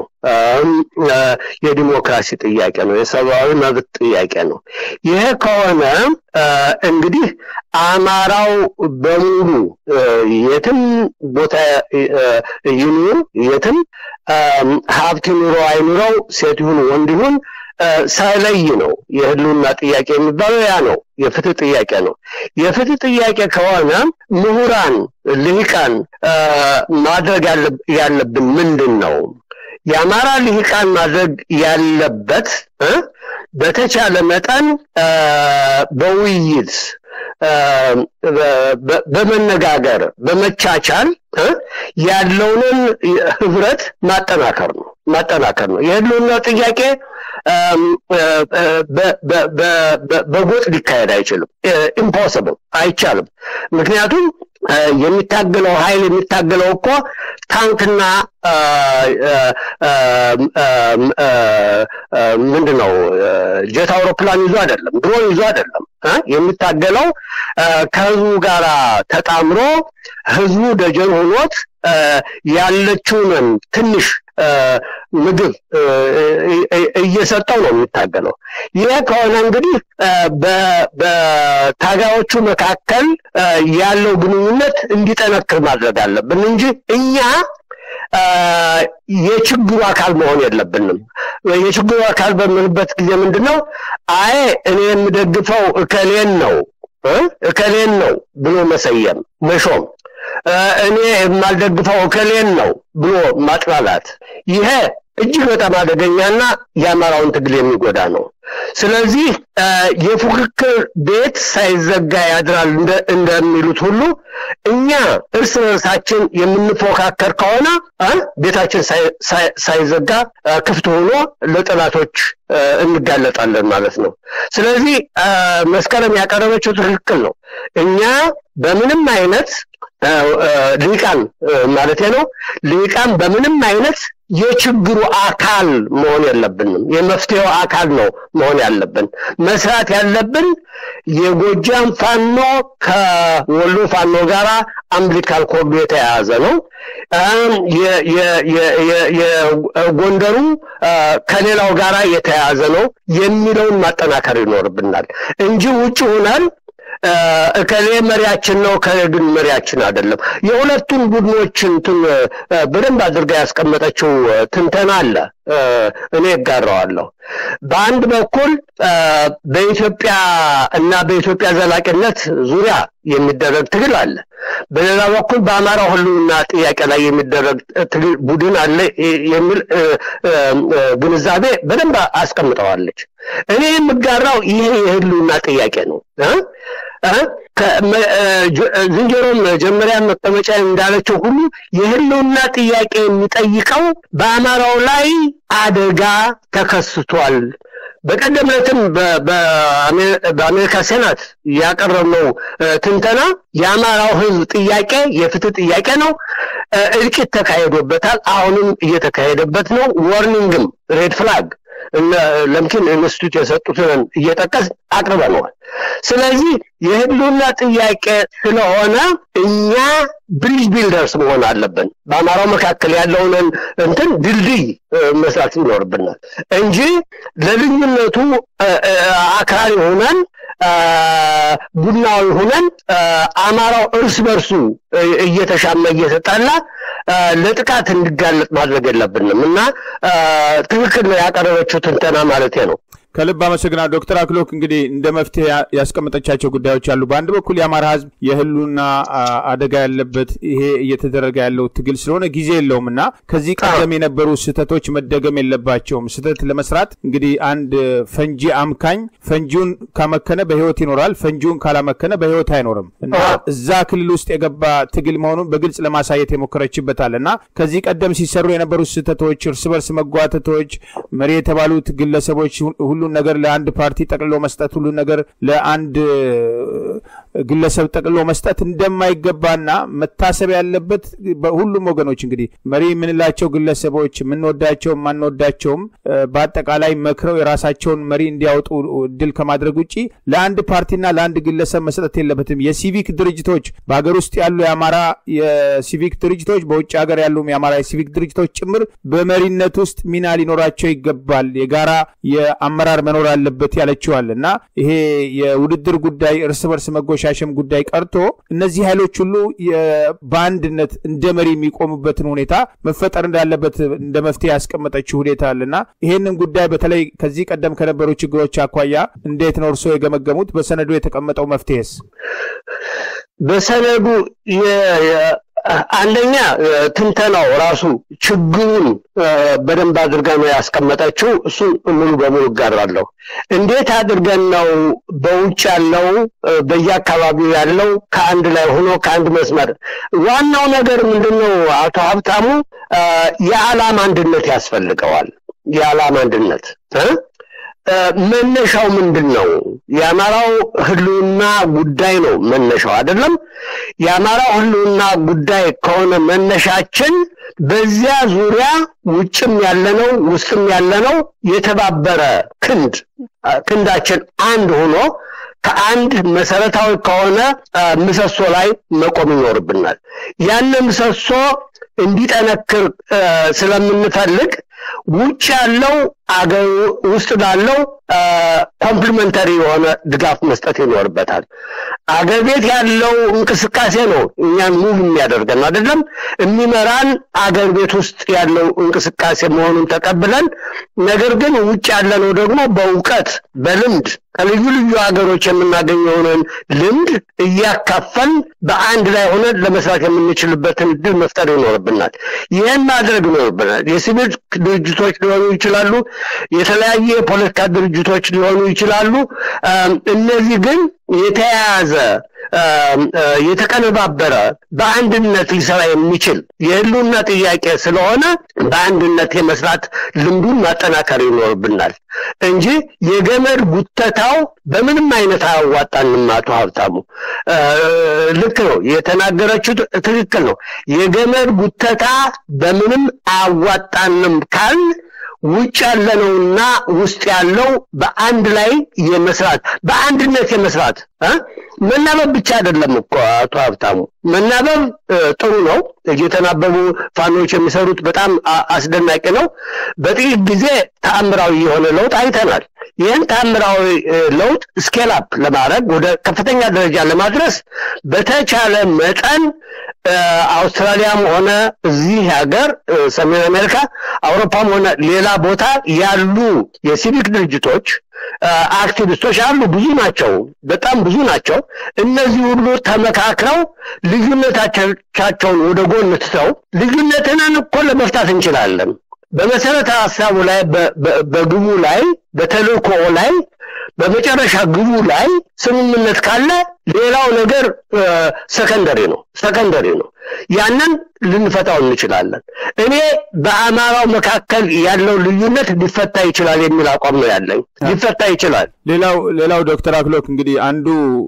የዲሞክራሲ ጥያቄ ነው፣ የሰብአዊ መብት ጥያቄ ነው። ይሄ ከሆነ እንግዲህ አማራው በሙሉ የትም ቦታ ይኑር፣ የትም ሀብት ኑሮ አይኑረው፣ ሴት ይሁን ወንድ ይሁን ሳይለይ ነው የህልውና ጥያቄ የሚባለው ያ ነው። የፍትህ ጥያቄ ነው። የፍትህ ጥያቄ ከሆነ ምሁራን፣ ልሂቃን ማድረግ ያለብን ምንድን ነው? የአማራ ልሂቃን ማድረግ ያለበት በተቻለ መጠን በውይይት በመነጋገር በመቻቻል ያለውንን ህብረት ማጠናከር ነው ማጠናከር ነው። የህልውና ጥያቄ በጎጥ ሊካሄድ አይችልም። ኢምፖስብል አይቻልም። ምክንያቱም የሚታገለው ኃይል የሚታገለው እኮ ታንክና ምንድን ነው ጀት አውሮፕላን ይዞ አይደለም፣ ድሮን ይዞ አይደለም። የሚታገለው ከህዝቡ ጋር ተጣምሮ ህዝቡ ደጀን ሆኖት ያለችውን ትንሽ ምግብ እየሰጠው ነው የሚታገለው። ይህ ከሆነ እንግዲህ በታጋዮቹ መካከል ያለው ግንኙነት እንዲጠነክር ማድረግ አለብን እንጂ እኛ የችግሩ አካል መሆን የለብንም። የችግሩ አካል በምንበት ጊዜ ምንድን ነው? አይ እኔ የምደግፈው እከሌን ነው እከሌን ነው ብሎ መሰየም መሾም እኔ የማልደግፈው እከሌን ነው ብሎ ማጥላላት፣ ይሄ እጅግ በጣም አደገኛና የአማራውን ትግል የሚጎዳ ነው። ስለዚህ የፉክክር ቤት ሳይዘጋ ያድራል እንደሚሉት ሁሉ እኛ እርስ በርሳችን የምንፎካከር ከሆነ ቤታችን ሳይዘጋ ክፍት ሆኖ ለጠላቶች እንጋለጣለን ማለት ነው። ስለዚህ መስከረም ያቀረበችው ትክክል ነው። እኛ በምንም አይነት ልሂቃን ማለቴ ነው ልሂቃን በምንም አይነት የችግሩ አካል መሆን የለብንም። የመፍትሄው አካል ነው መሆን ያለብን። መስራት ያለብን የጎጃም ፋኖ ከወሎ ፋኖ ጋር አምቢሊካል ኮርዱ የተያያዘ ነው። የጎንደሩ ከሌላው ጋር የተያያዘ ነው የሚለውን ማጠናከር ይኖርብናል እንጂ ውጭ ሆናል እከሌ መሪያችን ነው እከሌ ግን መሪያችን አይደለም። የሁለቱን ቡድኖች እንትን በደንብ አድርጋ ያስቀመጠችው ትንተና አለ። እኔ እጋራዋለሁ። በአንድ በኩል በኢትዮጵያ እና በኢትዮጵያ ዘላቂነት ዙሪያ የሚደረግ ትግል አለ። በሌላ በኩል በአማራ ሕልውና ጥያቄ ላይ የሚደረግ ትግል ቡድን አለ የሚል ግንዛቤ በደንብ አስቀምጠዋለች። እኔ የምጋራው ይሄ የሕልውና ጥያቄ ነው። ዝንጀሮ መጀመሪያ መቀመጫ እንዳለችው ሁሉ የህልውና ጥያቄ የሚጠይቀው በአማራው ላይ አደጋ ተከስቷል። በቀደም ዕለትም በአሜሪካ ሴናት ያቀረብነው ትንተና የአማራው ህዝብ ጥያቄ የፍትህ ጥያቄ ነው። እልቂት ተካሂዶበታል። አሁንም እየተካሄደበት ነው። ዋርኒንግም ሬድ ፍላግ ለምኪን ኢንስቲትዩት የሰጡትን እየጠቀስ አቅርበነዋል። ስለዚህ የህልውና ጥያቄ ስለሆነ እኛ ብሪጅ ቢልደርስ መሆን አለብን። በአማራው መካከል ያለውን እንትን ድልድይ መስራት ይኖርብናል እንጂ ለልዩነቱ አክራሪ ሆነን ቡናዊ ሆነን አማራው እርስ በርሱ እየተሻማ እየተጣላ ለጥቃት እንዲጋለጥ ማድረግ የለብንም እና ትክክል ነው ያቀረበችው ትንተና ማለት ነው። ከልብ አመሰግናለሁ ዶክተር አክሎክ እንግዲህ እንደ መፍትሄ ያስቀመጠቻቸው ጉዳዮች አሉ። በአንድ በኩል የአማራ ህዝብ የህልውና አደጋ ያለበት ይሄ እየተደረገ ያለው ትግል ስለሆነ ጊዜ የለውም እና ከዚህ ቀደም የነበሩ ስህተቶች መደገም የለባቸውም። ስህተት ለመስራት እንግዲህ አንድ ፈንጂ አምካኝ ፈንጂውን ካመከነ በህይወት ይኖራል፣ ፈንጂውን ካላመከነ በህይወት አይኖርም እና እዛ ክልል ውስጥ የገባ ትግል መሆኑን በግልጽ ለማሳየት የሞከረችበታል እና ከዚህ ቀደም ሲሰሩ የነበሩ ስህተቶች፣ እርስ በርስ መጓተቶች፣ መሪ የተባሉት ግለሰቦች ሁሉን ነገር ለአንድ ፓርቲ ጠቅልሎ መስጠት፣ ሁሉን ነገር ለአንድ ግለሰብ ጠቅልሎ መስጠት እንደማይገባና መታሰብ ያለበት በሁሉም ወገኖች እንግዲህ መሪ የምንላቸው ግለሰቦች የምንወዳቸው የማንወዳቸውም በአጠቃላይ መክረው የራሳቸውን መሪ እንዲያወጡ እድል ከማድረግ ውጭ ለአንድ ፓርቲና ለአንድ ግለሰብ መስጠት የለበትም። የሲቪክ ድርጅቶች በሀገር ውስጥ ያሉ የአማራ የሲቪክ ድርጅቶች፣ በውጭ ሀገር ያሉም የአማራ የሲቪክ ድርጅቶች ጭምር በመሪነት ውስጥ ሚና ሊኖራቸው ይገባል። የጋራ የአመራር መኖር አለበት ያለችዋል እና ይሄ የውድድር ጉዳይ እርስ በርስ መጎሻሸም ጉዳይ ቀርቶ እነዚህ ኃይሎች ሁሉ በአንድነት እንደ መሪ የሚቆሙበትን ሁኔታ መፈጠር እንዳለበት እንደ መፍትሄ ያስቀመጠችው ሁኔታ አለና ይሄንን ጉዳይ በተለይ ከዚህ ቀደም ከነበሩ ችግሮች አኳያ እንዴት ነው እርስዎ የገመገሙት? በሰነዱ የተቀመጠው መፍትሄስ? በሰነዱ አንደኛ ትንተናው ራሱ ችግሩን በደንብ አድርጋ ነው ያስቀመጠችው። እሱን ሙሉ በሙሉ እጋራለሁ። እንዴት አድርገን ነው በውጭ ያለው በየአካባቢው ያለው ከአንድ ላይ ሆኖ ከአንድ መስመር ዋናው ነገር ምንድን ነው? አቶ ሀብታሙ የዓላማ አንድነት ያስፈልገዋል። የዓላማ አንድነት መነሻው ምንድን ነው? የአማራው ህልውና ጉዳይ ነው መነሻው አይደለም። የአማራው ህልውና ጉዳይ ከሆነ መነሻችን በዚያ ዙሪያ ውጭም ያለነው ውስጥም ያለነው የተባበረ ክንድ ክንዳችን አንድ ሆኖ ከአንድ መሰረታዊ ከሆነ ምሰሶ ላይ መቆም ይኖርብናል። ያን ምሰሶ እንዲጠነክር ስለምንፈልግ ውጭ ያለው አገር ውስጥ ላለው ኮምፕሊመንተሪ የሆነ ድጋፍ መስጠት ይኖርበታል። አገር ቤት ያለው እንቅስቃሴ ነው እኛን ሙቭ የሚያደርገን አይደለም። የሚመራን አገር ቤት ውስጥ ያለው እንቅስቃሴ መሆኑን ተቀብለን፣ ነገር ግን ውጭ ያለነው ደግሞ በእውቀት በልምድ ከልዩ ልዩ ሀገሮች የምናገኘውን ልምድ እያካፈል በአንድ ላይ ሆነን ለመስራት የምንችልበትን እድል መፍጠር ይኖርብናል። ይህን ማድረግ ይኖርብናል። የሲቪል ድርጅቶች ሊሆኑ ይችላሉ። የተለያየ የፖለቲካ ድርጅቶች ሊሆኑ ይችላሉ። እነዚህ ግን የተያያዘ የተቀነባበረ በአንድነት ሊሰራ የሚችል የህልውና ጥያቄ ስለሆነ በአንድነት የመስራት ልምዱን ማጠናከር ይኖርብናል እንጂ የገመድ ጉተታው በምንም አይነት አያዋጣንም። አቶ ሀብታሙ ልክ ነው የተናገረችው፣ ትክክል ነው። የገመድ ጉተታ በምንም አያዋጣንም ካል ውጭ ያለነውና ውስጥ ያለው በአንድ ላይ የመስራት በአንድነት የመስራት መናበብ ብቻ አይደለም እኮ አቶ ሀብታሙ። መናበብ ጥሩ ነው። እየተናበቡ ፋኖች የሚሰሩት በጣም አስደናቂ ነው። በጥቂት ጊዜ ተአምራዊ የሆነ ለውጥ አይተናል። ይህን ታምራዊ ለውጥ ስኬል አፕ ለማድረግ ወደ ከፍተኛ ደረጃ ለማድረስ በተቻለ መጠን አውስትራሊያም ሆነ እዚህ ሀገር ሰሜን አሜሪካ፣ አውሮፓም ሆነ ሌላ ቦታ ያሉ የሲቪክ ድርጅቶች አክቲቪስቶች አሉ። ብዙ ናቸው፣ በጣም ብዙ ናቸው። እነዚህ ሁሉ ተመካክረው ልዩነቶቻቸውን ወደ ጎን ትተው ልዩነትንን እኮ ለመፍታት እንችላለን። በመሰረተ ሀሳቡ ላይ በግቡ ላይ በተልእኮ ላይ በመጨረሻ ግቡ ላይ ስምምነት ካለ ሌላው ነገር ሰከንደሪ ነው ሰከንደሪ ነው። ያንን ልንፈታው እንችላለን። እኔ በአማራው መካከል ያለው ልዩነት ሊፈታ ይችላል የሚል አቋም ነው ያለኝ። ሊፈታ ይችላል። ሌላው ሌላው ዶክተር አክሎክ እንግዲህ አንዱ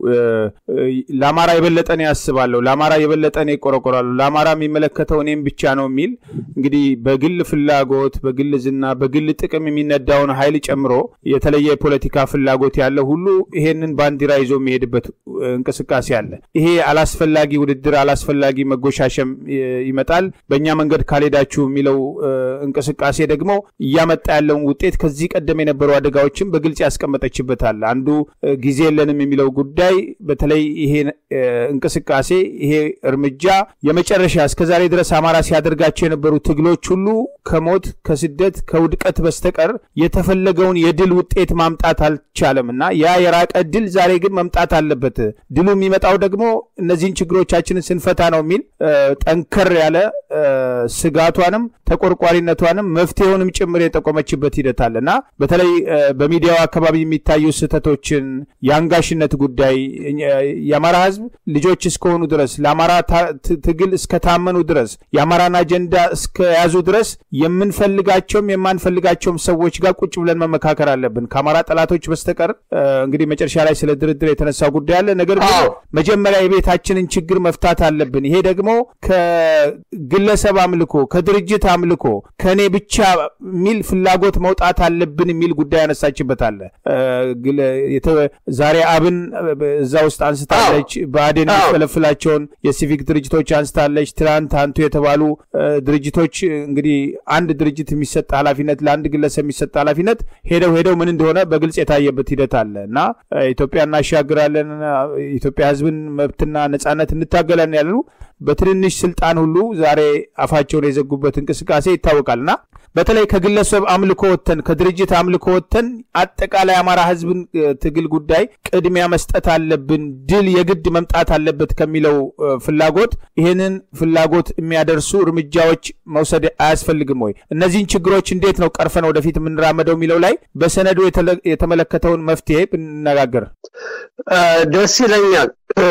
ለአማራ የበለጠ እኔ ያስባለሁ፣ ለአማራ የበለጠ እኔ እቆረቆራለሁ፣ ለአማራ የሚመለከተው እኔም ብቻ ነው የሚል እንግዲህ በግል ፍላጎት፣ በግል ዝና፣ በግል ጥቅም የሚነዳውን ኃይል ጨምሮ የተለየ የፖለቲካ ፍላጎት ያለ ሁሉ ይሄንን ባንዲራ ይዞ የሚሄድበት እንቅስቃሴ አለ። ይሄ አላስፈላጊ ውድድር፣ አላስፈላጊ መጎሻሸም ይመጣል። በእኛ መንገድ ካልሄዳችሁ የሚለው እንቅስቃሴ ደግሞ እያመጣ ያለውን ውጤት ከዚህ ቀደም የነበሩ አደጋዎችን በግልጽ ያስቀመጠችበታል። አንዱ ጊዜ የለንም የሚለው ጉዳይ በተለይ ይሄ እንቅስቃሴ ይሄ እርምጃ የመጨረሻ እስከዛሬ ድረስ አማራ ሲያደርጋቸው የነበሩ ትግሎች ሁሉ ከሞት ከስደት ከውድቀት በስተቀር የተፈለገውን የድል ውጤት ማምጣት አልቻለም እና ያ የራቀ ድል ዛሬ ግን መምጣት አለበት። ድሉ የሚመጣው ደግሞ እነዚህን ችግሮቻችንን ስንፈታ ነው የሚል ጠንከር ያለ ስጋቷንም ተቆርቋሪነቷንም መፍትሄውንም ጭምር የጠቆመችበት ሂደት አለ እና በተለይ በሚዲያው አካባቢ የሚታዩ ስህተቶችን የአንጋሽነት ጉዳይ የአማራ ሕዝብ ልጆች እስከሆኑ ድረስ ለአማራ ትግል እስከታመኑ ድረስ የአማራን አጀንዳ እስከያዙ ድረስ የምንፈልጋቸውም የማንፈልጋቸውም ሰዎች ጋር ቁጭ ብለን መመካከር አለብን ከአማራ ጠላቶች በስተቀር። እንግዲህ መጨረሻ ላይ ስለ ድርድር የተነሳ ጉዳይ አለ። ነገር ግን መጀመሪያ የቤታችንን ችግር መፍታት አለብን። ይሄ ደግሞ ከግለሰብ አምልኮ ከድርጅት አምልኮ ከእኔ ብቻ የሚል ፍላጎት መውጣት አለብን የሚል ጉዳይ ያነሳችበት አለ። ዛሬ አብን እዛ ውስጥ አንስታለች። ብአዴን የሚፈለፍላቸውን የሲቪክ ድርጅቶች አንስታለች። ትናንት አንቱ የተባሉ ድርጅቶች እንግዲህ አንድ ድርጅት የሚሰጥ ኃላፊነት ለአንድ ግለሰብ የሚሰጥ ኃላፊነት ሄደው ሄደው ምን እንደሆነ በግልጽ የታየበት ሂደት አለ እና ኢትዮጵያ እናሻግራለን፣ ኢትዮጵያ ሕዝብን መብትና ነጻነት እንታገላለን ያሉ በትንንሽ ስልጣን ሁሉ ዛሬ አፋቸውን የዘጉበት እንቅስቃሴ ይታወቃልና በተለይ ከግለሰብ አምልኮ ወተን ከድርጅት አምልኮ ወተን አጠቃላይ አማራ ህዝብን ትግል ጉዳይ ቅድሚያ መስጠት አለብን፣ ድል የግድ መምጣት አለበት ከሚለው ፍላጎት ይህንን ፍላጎት የሚያደርሱ እርምጃዎች መውሰድ አያስፈልግም ወይ? እነዚህን ችግሮች እንዴት ነው ቀርፈን ወደፊት የምንራመደው የሚለው ላይ በሰነዱ የተመለከተውን መፍትሄ ብንነጋገር ደስ ይለኛል።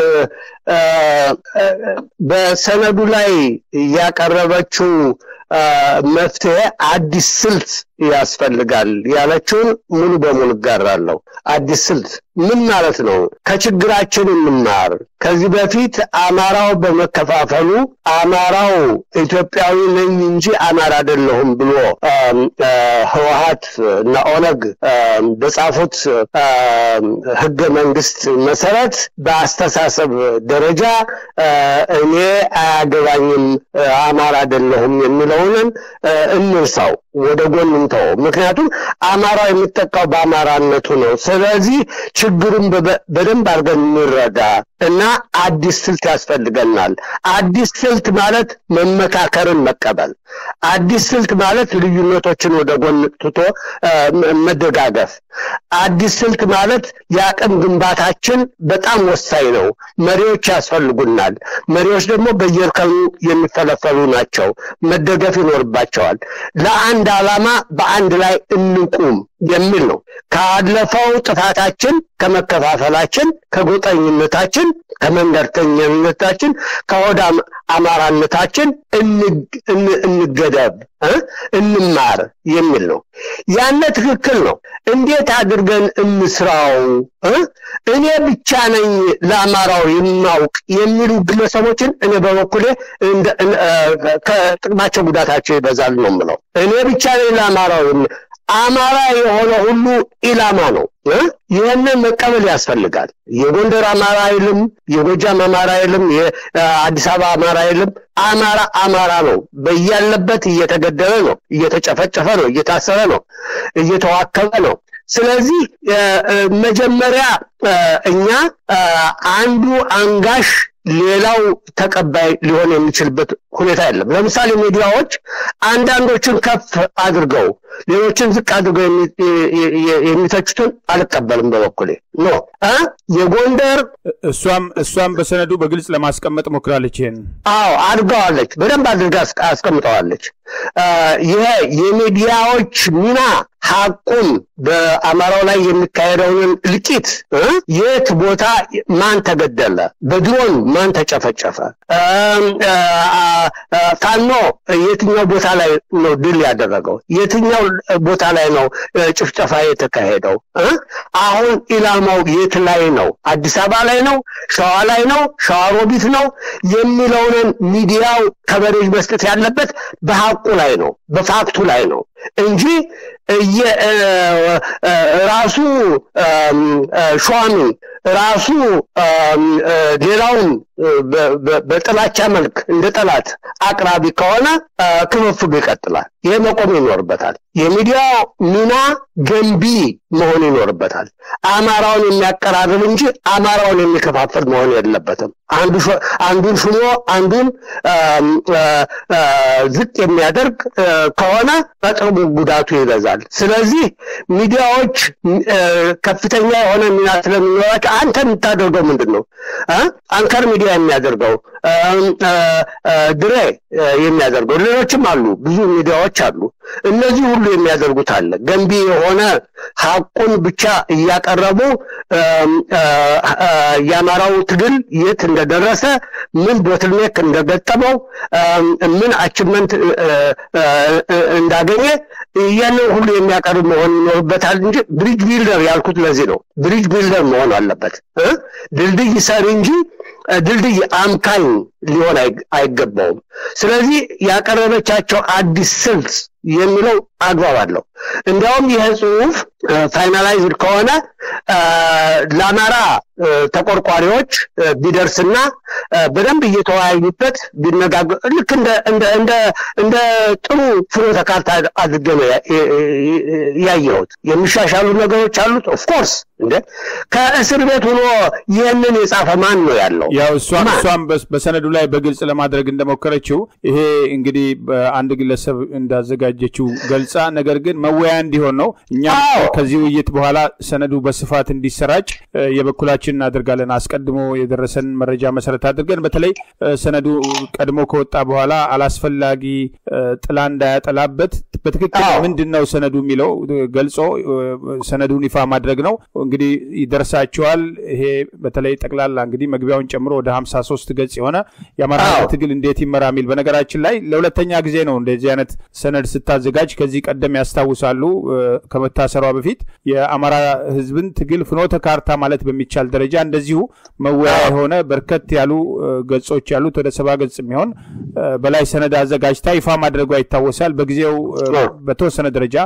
በሰነዱ ላይ ያቀረበችው መፍትሄ አዲስ ስልት ያስፈልጋል ያለችውን ሙሉ በሙሉ እጋራለሁ። አዲስ ስልት ምን ማለት ነው? ከችግራችን እንማር። ከዚህ በፊት አማራው በመከፋፈሉ አማራው ኢትዮጵያዊ ነኝ እንጂ አማራ አይደለሁም ብሎ ህወሀት እና ኦነግ በጻፉት ህገ መንግስት መሰረት በአስተሳሰብ ደረጃ እኔ አያገባኝም አማራ አይደለሁም የሚለውንን እንርሳው፣ ወደ ጎን እንተው። ምክንያቱም አማራው የሚጠቃው በአማራነቱ ነው። ስለዚህ ችግሩን በደንብ አድርገን እንረዳ እና አዲስ ስልት ያስፈልገናል። አዲስ ስልት ማለት መመካከርን መቀበል፣ አዲስ ስልት ማለት ልዩነቶችን ወደ ጎን ትቶ መደጋገፍ፣ አዲስ ስልት ማለት የአቅም ግንባታችን በጣም ወሳኝ ነው። መሪዎች ያስፈልጉናል። መሪዎች ደግሞ በየእርከኑ የሚፈለፈሉ ናቸው። መደገፍ ይኖርባቸዋል። ለአንድ ዓላማ በአንድ ላይ እንቁም የሚል ነው። ካለፈው ጥፋታችን፣ ከመከፋፈላችን፣ ከጎጠኝነታችን፣ ከመንደርተኝነታችን፣ ከሆዳ አማራነታችን እንገደብ፣ እንማር የሚል ነው። ያነ ትክክል ነው። እንዴት አድርገን እንስራው? እኔ ብቻ ነኝ ለአማራው የማውቅ የሚሉ ግለሰቦችን እኔ በበኩሌ ከጥቅማቸው ጉዳታቸው ይበዛል ነው የምለው። እኔ ብቻ ነኝ ለአማራው አማራ የሆነ ሁሉ ኢላማ ነው። ይህንን መቀበል ያስፈልጋል። የጎንደር አማራ አይልም፣ የጎጃም አማራ አይልም፣ የአዲስ አበባ አማራ አይልም። አማራ አማራ ነው። በያለበት እየተገደለ ነው፣ እየተጨፈጨፈ ነው፣ እየታሰረ ነው፣ እየተዋከበ ነው። ስለዚህ መጀመሪያ እኛ አንዱ አንጋሽ ሌላው ተቀባይ ሊሆን የሚችልበት ሁኔታ የለም። ለምሳሌ ሚዲያዎች አንዳንዶችን ከፍ አድርገው ሌሎችን ዝቅ አድርገው የሚተቹትን አልቀበልም። በበኩሌ ኖ የጎንደር እሷም እሷም በሰነዱ በግልጽ ለማስቀመጥ ሞክራለች። ይሄን አዎ አድርገዋለች፣ በደንብ አድርጋ አስቀምጠዋለች። ይሄ የሚዲያዎች ሚና ሀቁን በአማራው ላይ የሚካሄደውን እልቂት የት ቦታ ማን ተገደለ፣ በድሮን ማን ተጨፈጨፈ፣ ፋኖ የትኛው ቦታ ላይ ነው ድል ያደረገው፣ የትኛው ቦታ ላይ ነው ጭፍጨፋ የተካሄደው፣ አሁን ኢላማው የት ላይ ነው፣ አዲስ አበባ ላይ ነው፣ ሸዋ ላይ ነው፣ ሸዋሮቢት ነው የሚለውን ሚዲያው ከበሬጅ መስጠት ያለበት በሀቁ ላይ ነው፣ በፋክቱ ላይ ነው እንጂ ራሱ ሿሚ ራሱ ሌላውን በጥላቻ መልክ እንደ ጠላት አቅራቢ ከሆነ ክፍፍሉ ይቀጥላል። ይህ መቆም ይኖርበታል። የሚዲያው ሚና ገንቢ መሆን ይኖርበታል። አማራውን የሚያቀራርብ እንጂ አማራውን የሚከፋፍል መሆን የለበትም። አንዱን ሹሞ አንዱን ዝቅ የሚያደርግ ከሆነ በጥቅሙ ጉዳቱ ይበዛል። ስለዚህ ሚዲያዎች ከፍተኛ የሆነ ሚና ስለሚኖራቸው አንተ የምታደርገው ምንድን ነው? አንከር ሚዲያ የሚያደርገው ድሬ የሚያደርገው ሌሎችም አሉ፣ ብዙ ሚዲያዎች አሉ። እነዚህ ሁሉ የሚያደርጉት አለ። ገንቢ የሆነ ሀቁን ብቻ እያቀረቡ የአማራው ትግል የት እንደደረሰ፣ ምን ቦትልኔክ እንደገጠመው፣ ምን አችመንት እንዳገኘ ያንን ሁሉ የሚያቀርብ መሆን ይኖርበታል እንጂ ብሪጅ ቢልደር ያልኩት ለዚህ ነው። ብሪጅ ቢልደር መሆን አለበት። ድልድይ ሰሪ እንጂ ድልድይ አምካኝ ሊሆን አይገባውም። ስለዚህ ያቀረበቻቸው አዲስ ስልት የሚለው አግባብ አለው። እንዲያውም ይህ ጽሁፍ ፋይናላይዝድ ከሆነ ለአማራ ተቆርቋሪዎች ቢደርስና በደንብ እየተወያዩበት ቢነጋገር ልክ እንደ ጥሩ ፍኖተ ካርታ አድርጌ ነው ያየሁት። የሚሻሻሉ ነገሮች አሉት። ኦፍኮርስ እንደ ከእስር ቤት ሆኖ ይህንን የጻፈ ማን ነው ያለው? ያው እሷም እሷም በሰነዱ ላይ በግልጽ ለማድረግ እንደሞከረችው ይሄ እንግዲህ አንድ ግለሰብ እንዳዘጋጀችው ገልጻ፣ ነገር ግን መወያያ እንዲሆን ነው። እኛም ከዚህ ውይይት በኋላ ሰነዱ በስፋት እንዲሰራጭ የበኩላችን እናደርጋለን። አስቀድሞ የደረሰን መረጃ መሰረት አድርገን በተለይ ሰነዱ ቀድሞ ከወጣ በኋላ አላስፈላጊ ጥላ እንዳያጠላበት በትክክል ምንድን ነው ሰነዱ የሚለው ገልጾ ሰነዱን ይፋ ማድረግ ነው። እንግዲህ ይደርሳቸዋል። ይሄ በተለይ ጠቅላላ እንግዲህ መግቢያውን ጨምሮ ወደ ሀምሳ ሶስት ገጽ የሆነ የአማራ ትግል እንዴት ይመራ የሚል በነገራችን ላይ ለሁለተኛ ጊዜ ነው እንደዚህ አይነት ሰነድ ስታዘጋጅ። ከዚህ ቀደም ያስታውሳሉ ከመታሰሯ በፊት የአማራ ሕዝብን ትግል ፍኖተ ካርታ ማለት በሚቻል ደረጃ እንደዚሁ መወያ የሆነ በርከት ያሉ ገጾች ያሉት ወደ ሰባ ገጽ የሚሆን በላይ ሰነድ አዘጋጅታ ይፋ ማድረጓ ይታወሳል። በጊዜው በተወሰነ ደረጃ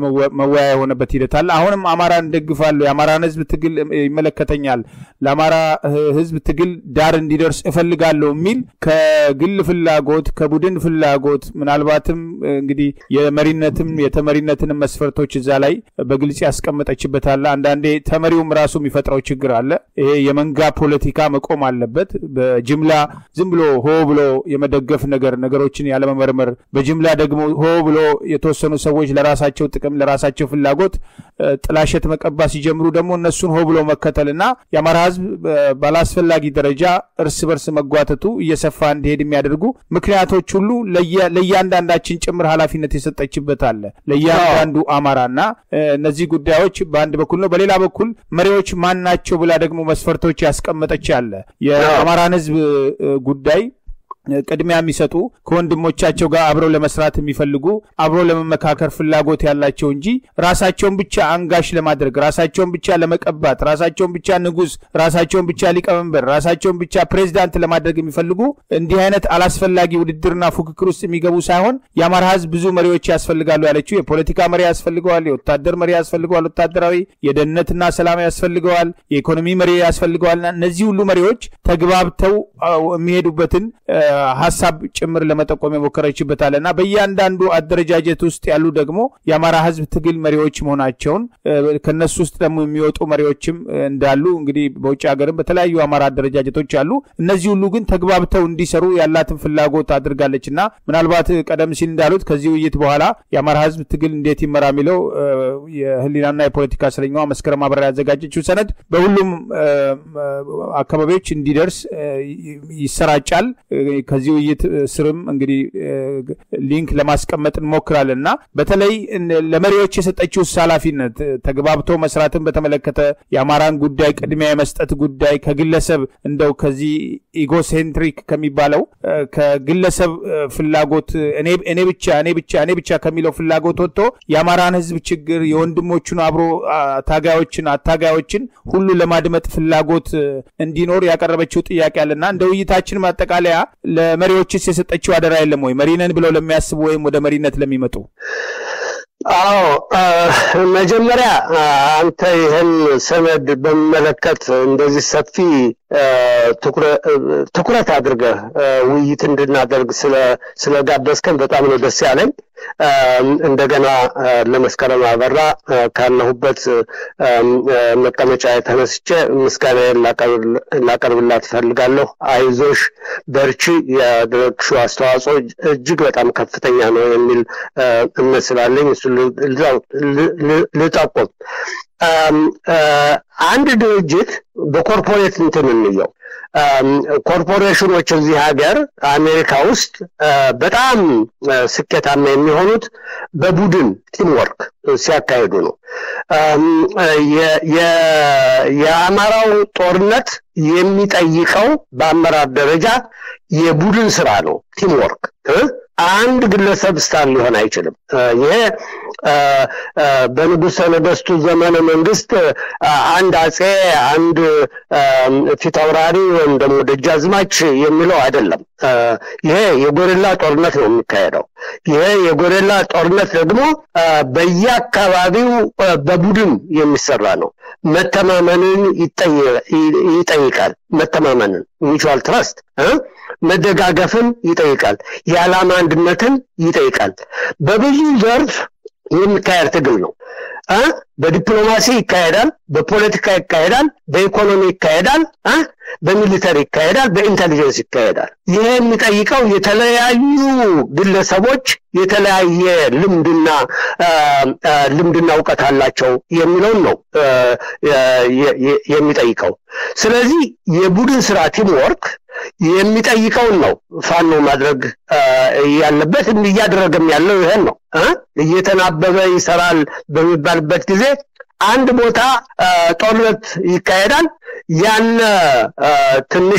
መወያ የሆነበት ሂደት አለ። አሁንም አማራን ደግፋለሁ፣ የአማራን ሕዝብ ትግል ይመለከተኛል፣ ለአማራ ሕዝብ ትግል ዳር እንዲደርስ እፈልጋለሁ የሚል ከግል ፍላጎት ከቡድን ፍላጎት ምናልባትም እንግዲህ የመሪነትም የተመሪነትንም መስፈርቶች እዛ ላይ በግልጽ ያስቀመጠችበት አለ። አንዳንዴ ተመሪውም ራሱ የሚፈጥረው ችግር አለ። ይሄ የመንጋ ፖለቲካ መቆም አለበት። በጅምላ ዝም ብሎ ሆ ብሎ የመደገፍ ነገር ነገሮችን ያለመመርመር፣ በጅምላ ደግሞ ሆ ብሎ የተወሰኑ ሰዎች ለራሳቸው ጥቅም ለራሳቸው ፍላጎት ጥላሸት መቀባ ሲጀምሩ ደግሞ እነሱን ሆ ብሎ መከተል እና የአማራ ህዝብ ባላስፈላጊ ደረጃ እርስ በርስ መጓተቱ እየሰፋ እንዲሄድ የሚያደርጉ ምክንያቶች ሁሉ ለእያንዳንዳችን ጭምር ኃላፊነት የሰጠችበት አለ ለእያንዳንዱ አማራና እነዚህ ጉዳዮች በአንድ በኩል ነው። በሌላ በኩል መሪዎች ማን ናቸው ብላ ደግሞ መስፈርቶች ያስቀመጠች አለ የአማራን ህዝብ ጉዳይ ቅድሚያ የሚሰጡ ከወንድሞቻቸው ጋር አብረው ለመስራት የሚፈልጉ አብረው ለመመካከር ፍላጎት ያላቸው እንጂ ራሳቸውን ብቻ አንጋሽ ለማድረግ ራሳቸውን ብቻ ለመቀባት ራሳቸውን ብቻ ንጉስ፣ ራሳቸውን ብቻ ሊቀመንበር፣ ራሳቸውን ብቻ ፕሬዚዳንት ለማድረግ የሚፈልጉ እንዲህ አይነት አላስፈላጊ ውድድርና ፉክክር ውስጥ የሚገቡ ሳይሆን የአማራ ህዝብ ብዙ መሪዎች ያስፈልጋሉ ያለችው የፖለቲካ መሪ ያስፈልገዋል፣ የወታደር መሪ ያስፈልገዋል፣ ወታደራዊ የደህንነትና ሰላም ያስፈልገዋል፣ የኢኮኖሚ መሪ ያስፈልገዋልና እነዚህ ሁሉ መሪዎች ተግባብተው የሚሄዱበትን ሀሳብ ጭምር ለመጠቆም የሞከረችበታል እና በእያንዳንዱ አደረጃጀት ውስጥ ያሉ ደግሞ የአማራ ህዝብ ትግል መሪዎች መሆናቸውን ከነሱ ውስጥ ደግሞ የሚወጡ መሪዎችም እንዳሉ እንግዲህ በውጭ ሀገርም በተለያዩ አማራ አደረጃጀቶች አሉ። እነዚህ ሁሉ ግን ተግባብተው እንዲሰሩ ያላትን ፍላጎት አድርጋለች እና ምናልባት ቀደም ሲል እንዳሉት ከዚህ ውይይት በኋላ የአማራ ህዝብ ትግል እንዴት ይመራ የሚለው የህሊናና የፖለቲካ እስረኛዋ መስከረም አበራ ያዘጋጀችው ሰነድ በሁሉም አካባቢዎች እንዲደርስ ይሰራጫል። ከዚህ ውይይት ስርም እንግዲህ ሊንክ ለማስቀመጥ እንሞክራለን እና በተለይ ለመሪዎች የሰጠችው ኃላፊነት ተግባብቶ መስራትን በተመለከተ የአማራን ጉዳይ ቅድሚያ የመስጠት ጉዳይ ከግለሰብ እንደው ከዚህ ኢጎሴንትሪክ ከሚባለው ከግለሰብ ፍላጎት እኔ ብቻ እኔ ብቻ እኔ ብቻ ከሚለው ፍላጎት ወጥቶ የአማራን ህዝብ ችግር የወንድሞቹን አብሮ ታጋዮችን አታጋዮችን ሁሉ ለማድመጥ ፍላጎት እንዲኖር ያቀረበችው ጥያቄ አለና እንደ ውይይታችን ማጠቃለያ ለመሪዎችስ የሰጠችው አደራ የለም ወይ? መሪነን ብለው ለሚያስቡ ወይም ወደ መሪነት ለሚመጡ? አዎ መጀመሪያ አንተ ይህን ሰነድ በሚመለከት እንደዚህ ሰፊ ትኩረት አድርገህ ውይይት እንድናደርግ ስለጋበዝከን በጣም ነው ደስ ያለኝ። እንደገና ለመስከረም አበራ ካለሁበት መቀመጫ የተነስቼ ምስጋናዬን ላቀርብላት እፈልጋለሁ። አይዞሽ፣ በርቺ፣ ያደረግሽው አስተዋጽኦ እጅግ በጣም ከፍተኛ ነው የሚል እምነት ስላለኝ እሱ ልጠቁም። አንድ ድርጅት በኮርፖሬት እንትን እንየው ኮርፖሬሽኖች እዚህ ሀገር አሜሪካ ውስጥ በጣም ስኬታማ የሚሆኑት በቡድን ቲምወርክ ሲያካሂዱ ነው። የአማራው ጦርነት የሚጠይቀው በአመራር ደረጃ የቡድን ስራ ነው፣ ቲምወርክ አንድ ግለሰብ ስታር ሊሆን አይችልም። ይሄ በንጉሠ ነገሥቱ ዘመነ መንግስት አንድ አጼ፣ አንድ ፊት አውራሪ ወይም ደግሞ ደጃዝማች የሚለው አይደለም። ይሄ የጎሬላ ጦርነት ነው የሚካሄደው። ይሄ የጎሬላ ጦርነት ደግሞ በየአካባቢው በቡድን የሚሰራ ነው። መተማመንን ይጠይቃል። መተማመንን ሚቹዋል ትረስት መደጋገፍን ይጠይቃል። የዓላማ አንድነትን ይጠይቃል። በብዙ ዘርፍ የሚካሄድ ትግል ነው። በዲፕሎማሲ ይካሄዳል፣ በፖለቲካ ይካሄዳል፣ በኢኮኖሚ ይካሄዳል፣ በሚሊተሪ ይካሄዳል፣ በኢንቴሊጀንስ ይካሄዳል። ይህ የሚጠይቀው የተለያዩ ግለሰቦች የተለያየ ልምድና ልምድና እውቀት አላቸው የሚለውን ነው የሚጠይቀው። ስለዚህ የቡድን ስራ ቲም ወርክ የሚጠይቀውን ነው ፋኖ ማድረግ ያለበት። እያደረገም ያለው ይሄን ነው። እየተናበበ ይሰራል በሚባልበት ጊዜ አንድ ቦታ ጦርነት ይካሄዳል። ያነ ትንሽ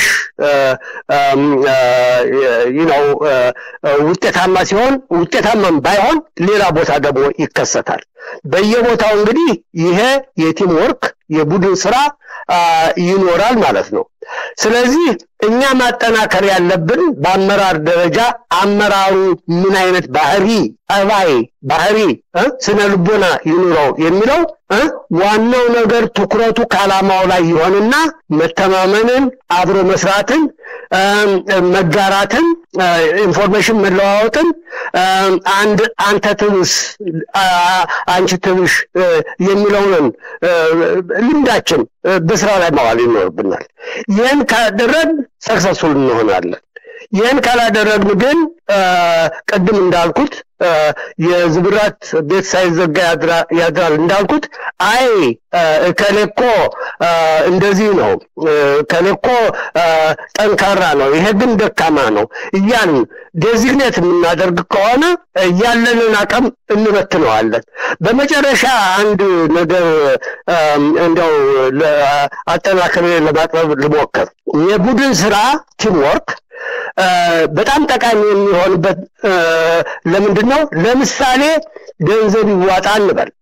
ነው ውጤታማ ሲሆን ውጤታማም ባይሆን ሌላ ቦታ ደግሞ ይከሰታል። በየቦታው እንግዲህ ይሄ የቲም ወርክ የቡድን ስራ ይኖራል ማለት ነው። ስለዚህ እኛ ማጠናከር ያለብን በአመራር ደረጃ አመራሩ ምን አይነት ባህሪ፣ ጠባይ፣ ባህሪ፣ ስነ ልቦና ይኑረው የሚለው ዋናው ነገር ትኩረቱ ከዓላማው ላይ ይሆንና መተማመንን፣ አብሮ መስራትን፣ መጋራትን፣ ኢንፎርሜሽን መለዋወጥን አንድ አንተ ትብስ አንቺ ትብሽ የሚለውን ልምዳችን በስራ ላይ ማዋል ይኖርብናል። ይህን ካደረግን ሰክሰስፉል እንሆናለን። ይህን ካላደረግን ግን ቅድም እንዳልኩት የዝብራት ቤት ሳይዘጋ ያድራል እንዳልኩት አይ ከሌኮ እንደዚህ ነው ከሌኮ ጠንካራ ነው ይሄ ግን ደካማ ነው እያልን ዴዚግኔት የምናደርግ ከሆነ ያለንን አቅም እንበትነዋለን በመጨረሻ አንድ ነገር እንደው አጠናክሬ ለማቅረብ ልሞክር የቡድን ስራ ቲምወርክ በጣም ጠቃሚ የሚሆንበት ለምንድን ነው? ለምሳሌ ገንዘብ ይዋጣ እንበል።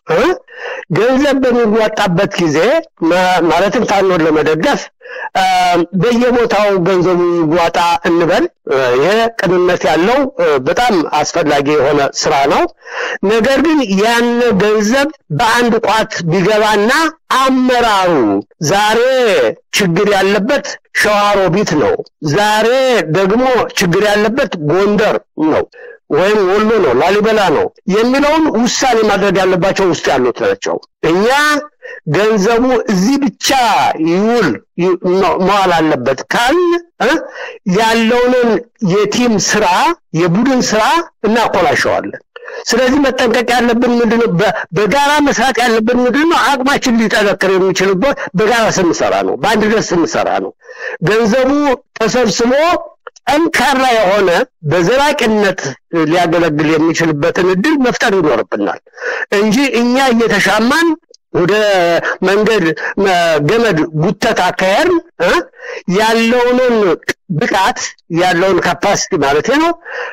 ገንዘብ በሚዋጣበት ጊዜ ማለትም ፋኖን ለመደገፍ በየቦታው ገንዘቡ ይዋጣ እንበል። ይሄ ቅንነት ያለው በጣም አስፈላጊ የሆነ ስራ ነው። ነገር ግን ያን ገንዘብ በአንድ ቋት ቢገባና አመራሩ ዛሬ ችግር ያለበት ሸዋሮቢት ነው፣ ዛሬ ደግሞ ችግር ያለበት ጎንደር ነው ወይም ወሎ ነው፣ ላሊበላ ነው የሚለውን ውሳኔ ማድረግ ያለባቸው ውስጥ ያሉት ናቸው። እኛ ገንዘቡ እዚህ ብቻ ይውል መዋል አለበት ካል ያለውንን የቲም ስራ የቡድን ስራ እናኮላሸዋለን። ስለዚህ መጠንቀቅ ያለብን ምንድነው? በጋራ መስራት ያለብን ምንድነው? አቅማችን ሊጠነክር የሚችልበት በጋራ ስንሰራ ነው፣ በአንድነት ስንሰራ ነው። ገንዘቡ ተሰብስቦ ጠንካራ የሆነ በዘላቂነት ሊያገለግል የሚችልበትን እድል መፍጠር ይኖርብናል እንጂ እኛ እየተሻማን ወደ መንገድ ገመድ ጉተት አካሄድ ያለውንን ብቃት ያለውን ካፓሲቲ ማለት ነው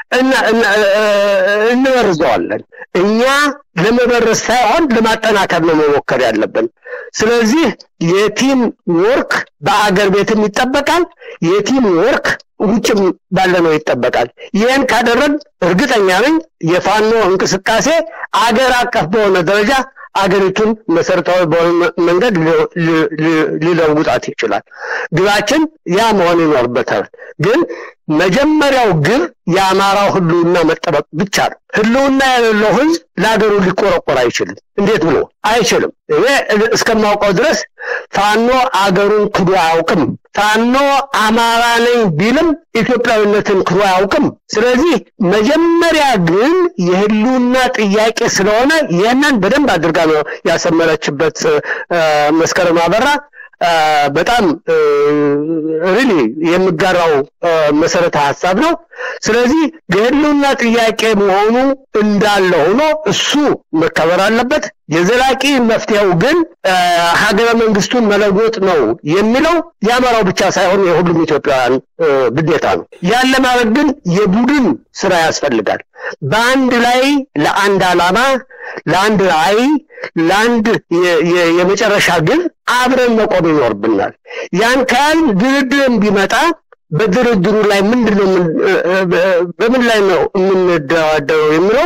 እንበርዘዋለን። እኛ ለመበረዝ ሳይሆን ለማጠናከር ነው መሞከር ያለብን። ስለዚህ የቲም ወርክ በአገር ቤትም ይጠበቃል። የቲም ወርክ ውጭም ባለ ነው ይጠበቃል። ይህን ካደረግ እርግጠኛ ነኝ የፋኖ እንቅስቃሴ አገር አቀፍ በሆነ ደረጃ አገሪቱን መሰረታዊ በሆነ መንገድ ሊለውጣት ይችላል። ግባችን ያ መሆን ይኖርበታል። ግን መጀመሪያው ግብ የአማራው ህልውና መጠበቅ ብቻ ነው። ህልውና የሌለው ህዝብ ለሀገሩ ሊቆረቆር አይችልም። እንዴት ብሎ አይችልም። እኔ እስከማውቀው ድረስ ፋኖ አገሩን ክዶ አያውቅም። ፋኖ አማራ ነኝ ቢልም ኢትዮጵያዊነትን ክዶ አያውቅም። ስለዚህ መጀመሪያ ግን የህልውና ጥያቄ ስለሆነ ይህንን በደንብ አድርጋ ነው ያሰመረችበት መስከረም አበራ። በጣም ሪሊ የሚጋራው መሰረተ ሀሳብ ነው። ስለዚህ የህልውና ጥያቄ መሆኑ እንዳለ ሆኖ እሱ መከበር አለበት። የዘላቂ መፍትሄው ግን ሀገረ መንግስቱን መለወጥ ነው የሚለው የአማራው ብቻ ሳይሆን የሁሉም ኢትዮጵያውያን ግዴታ ነው። ያን ለማድረግ ግን የቡድን ስራ ያስፈልጋል። በአንድ ላይ ለአንድ ዓላማ፣ ለአንድ ራዕይ፣ ለአንድ የመጨረሻ ግብ አብረን መቆም ይኖርብናል። ያን ካል ድርድርም ቢመጣ በድርድሩ ላይ ምንድን ነው በምን ላይ ነው የምንደራደረው የሚለው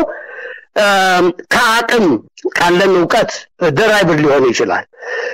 ከአቅም ካለን እውቀት ደራይብር ሊሆን ይችላል።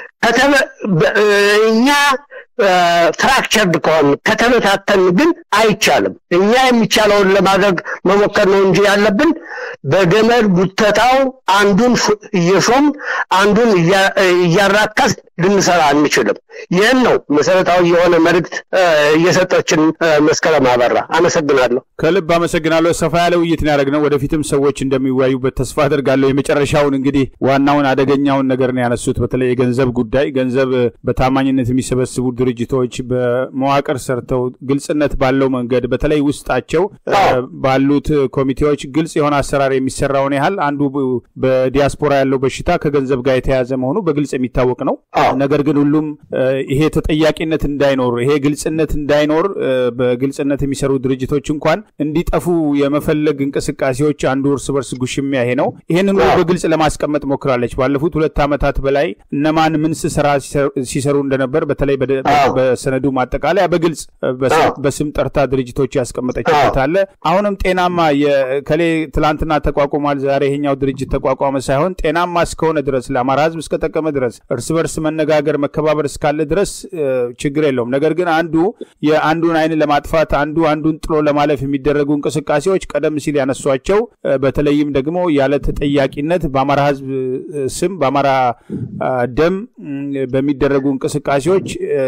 እኛ ፍራክቸርድ ከሆን ከተበታተን ግን አይቻልም። እኛ የሚቻለውን ለማድረግ መሞከር ነው እንጂ ያለብን በገመድ ጉተታው አንዱን እየሾም አንዱን እያራከስ ልንሰራ አንችልም። ይህን ነው መሰረታዊ የሆነ መልእክት እየሰጠችን መስከረም አበራ። አመሰግናለሁ። ከልብ አመሰግናለሁ። ሰፋ ያለ ውይይት ነው ያደረግነው። ወደፊትም ሰዎች እንደሚወያዩበት ተስፋ አደርጋለሁ። የመጨረሻውን እንግዲህ ዋናውን አደገኛውን ነገር ነው ያነሱት። በተለይ የገንዘብ ጉዳይ ገንዘብ በታማኝነት የሚሰበስቡ ድርጅቶች በመዋቅር ሰርተው ግልጽነት ባለው መንገድ በተለይ ውስጣቸው ባሉት ኮሚቴዎች ግልጽ የሆነ አሰራር የሚሰራውን ያህል አንዱ በዲያስፖራ ያለው በሽታ ከገንዘብ ጋር የተያዘ መሆኑ በግልጽ የሚታወቅ ነው። ነገር ግን ሁሉም ይሄ ተጠያቂነት እንዳይኖር ይሄ ግልጽነት እንዳይኖር በግልጽነት የሚሰሩ ድርጅቶች እንኳን እንዲጠፉ የመፈለግ እንቅስቃሴዎች አንዱ እርስ በርስ ጉሽሚያ ይሄ ነው። ይህንን በግልጽ ለማስቀመጥ ሞክራለች። ባለፉት ሁለት ዓመታት በላይ እነማን ምን ስራ ሲሰሩ እንደነበር በተለይ በሰነዱ ማጠቃለያ በግልጽ በስም ጠርታ ድርጅቶች ያስቀመጠችበት አለ። አሁንም ጤናማ ከሌ ትላንትና ተቋቁሟል፣ ዛሬ ይሄኛው ድርጅት ተቋቋመ ሳይሆን ጤናማ እስከሆነ ድረስ ለአማራ ሕዝብ እስከጠቀመ ድረስ እርስ በርስ መነጋገር መከባበር እስካለ ድረስ ችግር የለውም። ነገር ግን አንዱ የአንዱን አይን ለማጥፋት አንዱ አንዱን ጥሎ ለማለፍ የሚደረጉ እንቅስቃሴዎች ቀደም ሲል ያነሷቸው በተለይም ደግሞ ያለ ተጠያቂነት በአማራ ሕዝብ ስም በአማራ ደም በሚደረጉ እንቅስቃሴዎች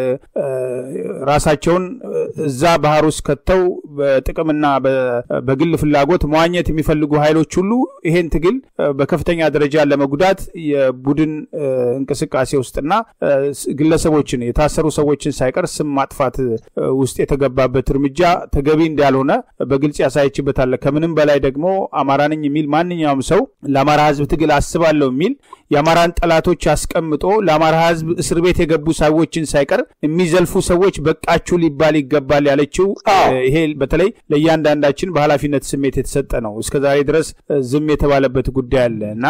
ራሳቸውን እዛ ባህር ውስጥ ከተው በጥቅምና በግል ፍላጎት መዋኘት የሚፈልጉ ኃይሎች ሁሉ ይሄን ትግል በከፍተኛ ደረጃ ለመጉዳት የቡድን እንቅስቃሴ ውስጥና ግለሰቦችን የታሰሩ ሰዎችን ሳይቀር ስም ማጥፋት ውስጥ የተገባበት እርምጃ ተገቢ እንዳልሆነ በግልጽ ያሳየችበታል። ከምንም በላይ ደግሞ አማራ ነኝ የሚል ማንኛውም ሰው ለአማራ ህዝብ ትግል አስባለሁ የሚል የአማራን ጠላቶች አስቀምጦ ለአማራ ህዝብ እስር ቤት የገቡ ሰዎችን ሳይቀር የሚዘልፉ ሰዎች በቃችሁ ሊባል ይገባል ያለችው ይሄ በተለይ ለእያንዳንዳችን በኃላፊነት ስሜት የተሰጠ ነው። እስከዛሬ ድረስ ዝም የተባለበት ጉዳይ አለ እና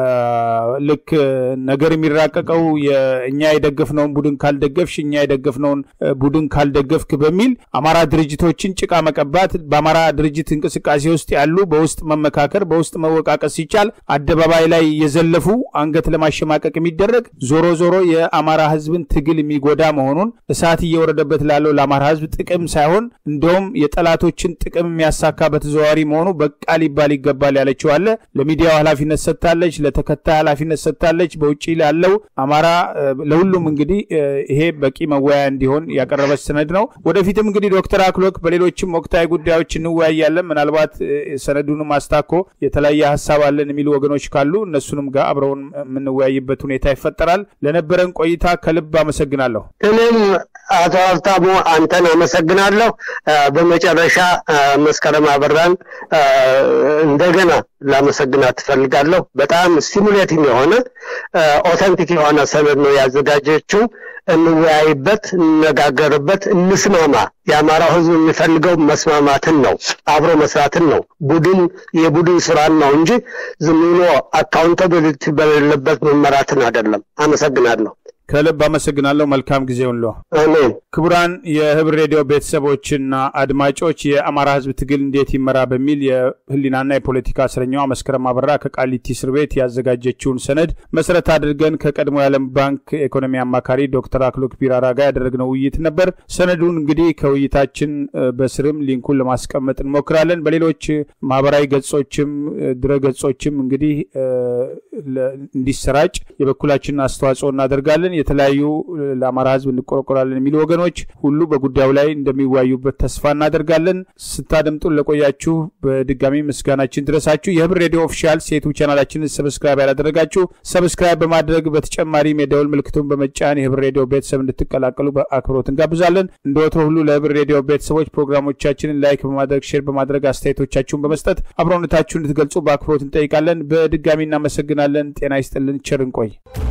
ልክ ነገር የሚራቀቀው እኛ የደገፍነውን ቡድን ካልደገፍሽ፣ እኛ የደገፍነውን ቡድን ካልደገፍክ በሚል አማራ ድርጅቶችን ጭቃ መቀባት፣ በአማራ ድርጅት እንቅስቃሴ ውስጥ ያሉ በውስጥ መመካከር፣ በውስጥ መወቃቀስ ሲቻል አደባባይ ላይ የዘለፉ አንገት ለማሸማቀቅ የሚደረግ ዞሮ ዞሮ የአማራ ሕዝብን ትግል የሚጎዳ መሆኑን እሳት እየወረደበት ላለው ለአማራ ሕዝብ ጥቅም ሳይሆን እንደውም የጠላቶችን ጥቅም የሚያሳካ በተዘዋዋሪ መሆኑ በቃ ሊባል ይገባል ያለችው አለ። ለሚዲያው ኃላፊነት ሰጥታለች፣ ለተከታይ ኃላፊነት ሰጥታለች። በውጭ ላለው አማራ ለሁሉም እንግዲህ ይሄ በቂ መወያያ እንዲሆን ያቀረበች ሰነድ ነው። ወደፊትም እንግዲህ ዶክተር አክሎክ በሌሎችም ወቅታዊ ጉዳዮች እንወያያለን። ምናልባት ሰነዱንም አስታኮ የተለያየ ሀሳብ አለን የሚሉ ወገኖች ካሉ እነሱንም ጋር አብረውን የምንወያይበት ሁኔታ ይፈጠራል። ለነበረን ቆይታ ከልብ አመሰግናለሁ። እኔም አቶ ሀብታሙ አንተን አመሰግናለሁ። በመጨረሻ መስከረም አበራን እንደገና ላመሰግናት ትፈልጋለሁ። በጣም ስቲሙሌቲንግ የሆነ ኦተንቲክ የሆነ ሰነድ ነው ያዘጋጀችው። እንወያይበት፣ እንነጋገርበት፣ እንስማማ። የአማራው ሕዝብ የሚፈልገው መስማማትን ነው፣ አብሮ መስራትን ነው፣ ቡድን የቡድን ስራን ነው እንጂ ዝም ብሎ አካውንታብሊቲ በሌለበት መመራትን አይደለም። አመሰግናለሁ። ከልብ አመሰግናለሁ። መልካም ጊዜ ሁሉ። አሜን። ክቡራን የህብር ሬዲዮ ቤተሰቦችና አድማጮች የአማራ ህዝብ ትግል እንዴት ይመራ በሚል የህሊናና የፖለቲካ እስረኛዋ መስከረም አበራ ከቃሊቲ እስር ቤት ያዘጋጀችውን ሰነድ መሰረት አድርገን ከቀድሞ የዓለም ባንክ ኢኮኖሚ አማካሪ ዶክተር አክሎክ ቢራራ ጋር ያደረግነው ውይይት ነበር። ሰነዱን እንግዲህ ከውይይታችን በስርም ሊንኩን ለማስቀመጥ እንሞክራለን። በሌሎች ማህበራዊ ገጾችም ድረ ገጾችም እንግዲህ እንዲሰራጭ የበኩላችንን አስተዋጽኦ እናደርጋለን። የተለያዩ ለአማራ ህዝብ እንቆረቆራለን የሚሉ ወገኖች ሁሉ በጉዳዩ ላይ እንደሚወያዩበት ተስፋ እናደርጋለን። ስታደምጡን ለቆያችሁ በድጋሚ ምስጋናችን ድረሳችሁ። የህብር ሬዲዮ ኦፊሻል ሴቱ ቻናላችንን ሰብስክራይብ ያላደረጋችሁ ሰብስክራይብ በማድረግ በተጨማሪም የደውል ምልክቱን በመጫን የህብር ሬዲዮ ቤተሰብ እንድትቀላቀሉ በአክብሮት እንጋብዛለን። እንደ ወትሮ ሁሉ ለህብር ሬዲዮ ቤተሰቦች ፕሮግራሞቻችንን ላይክ በማድረግ ሼር በማድረግ አስተያየቶቻችሁን በመስጠት አብሮነታችሁን እንድትገልጹ በአክብሮት እንጠይቃለን። በድጋሚ እናመሰግናለን። ጤና ይስጥልን። ቸር እንቆይ።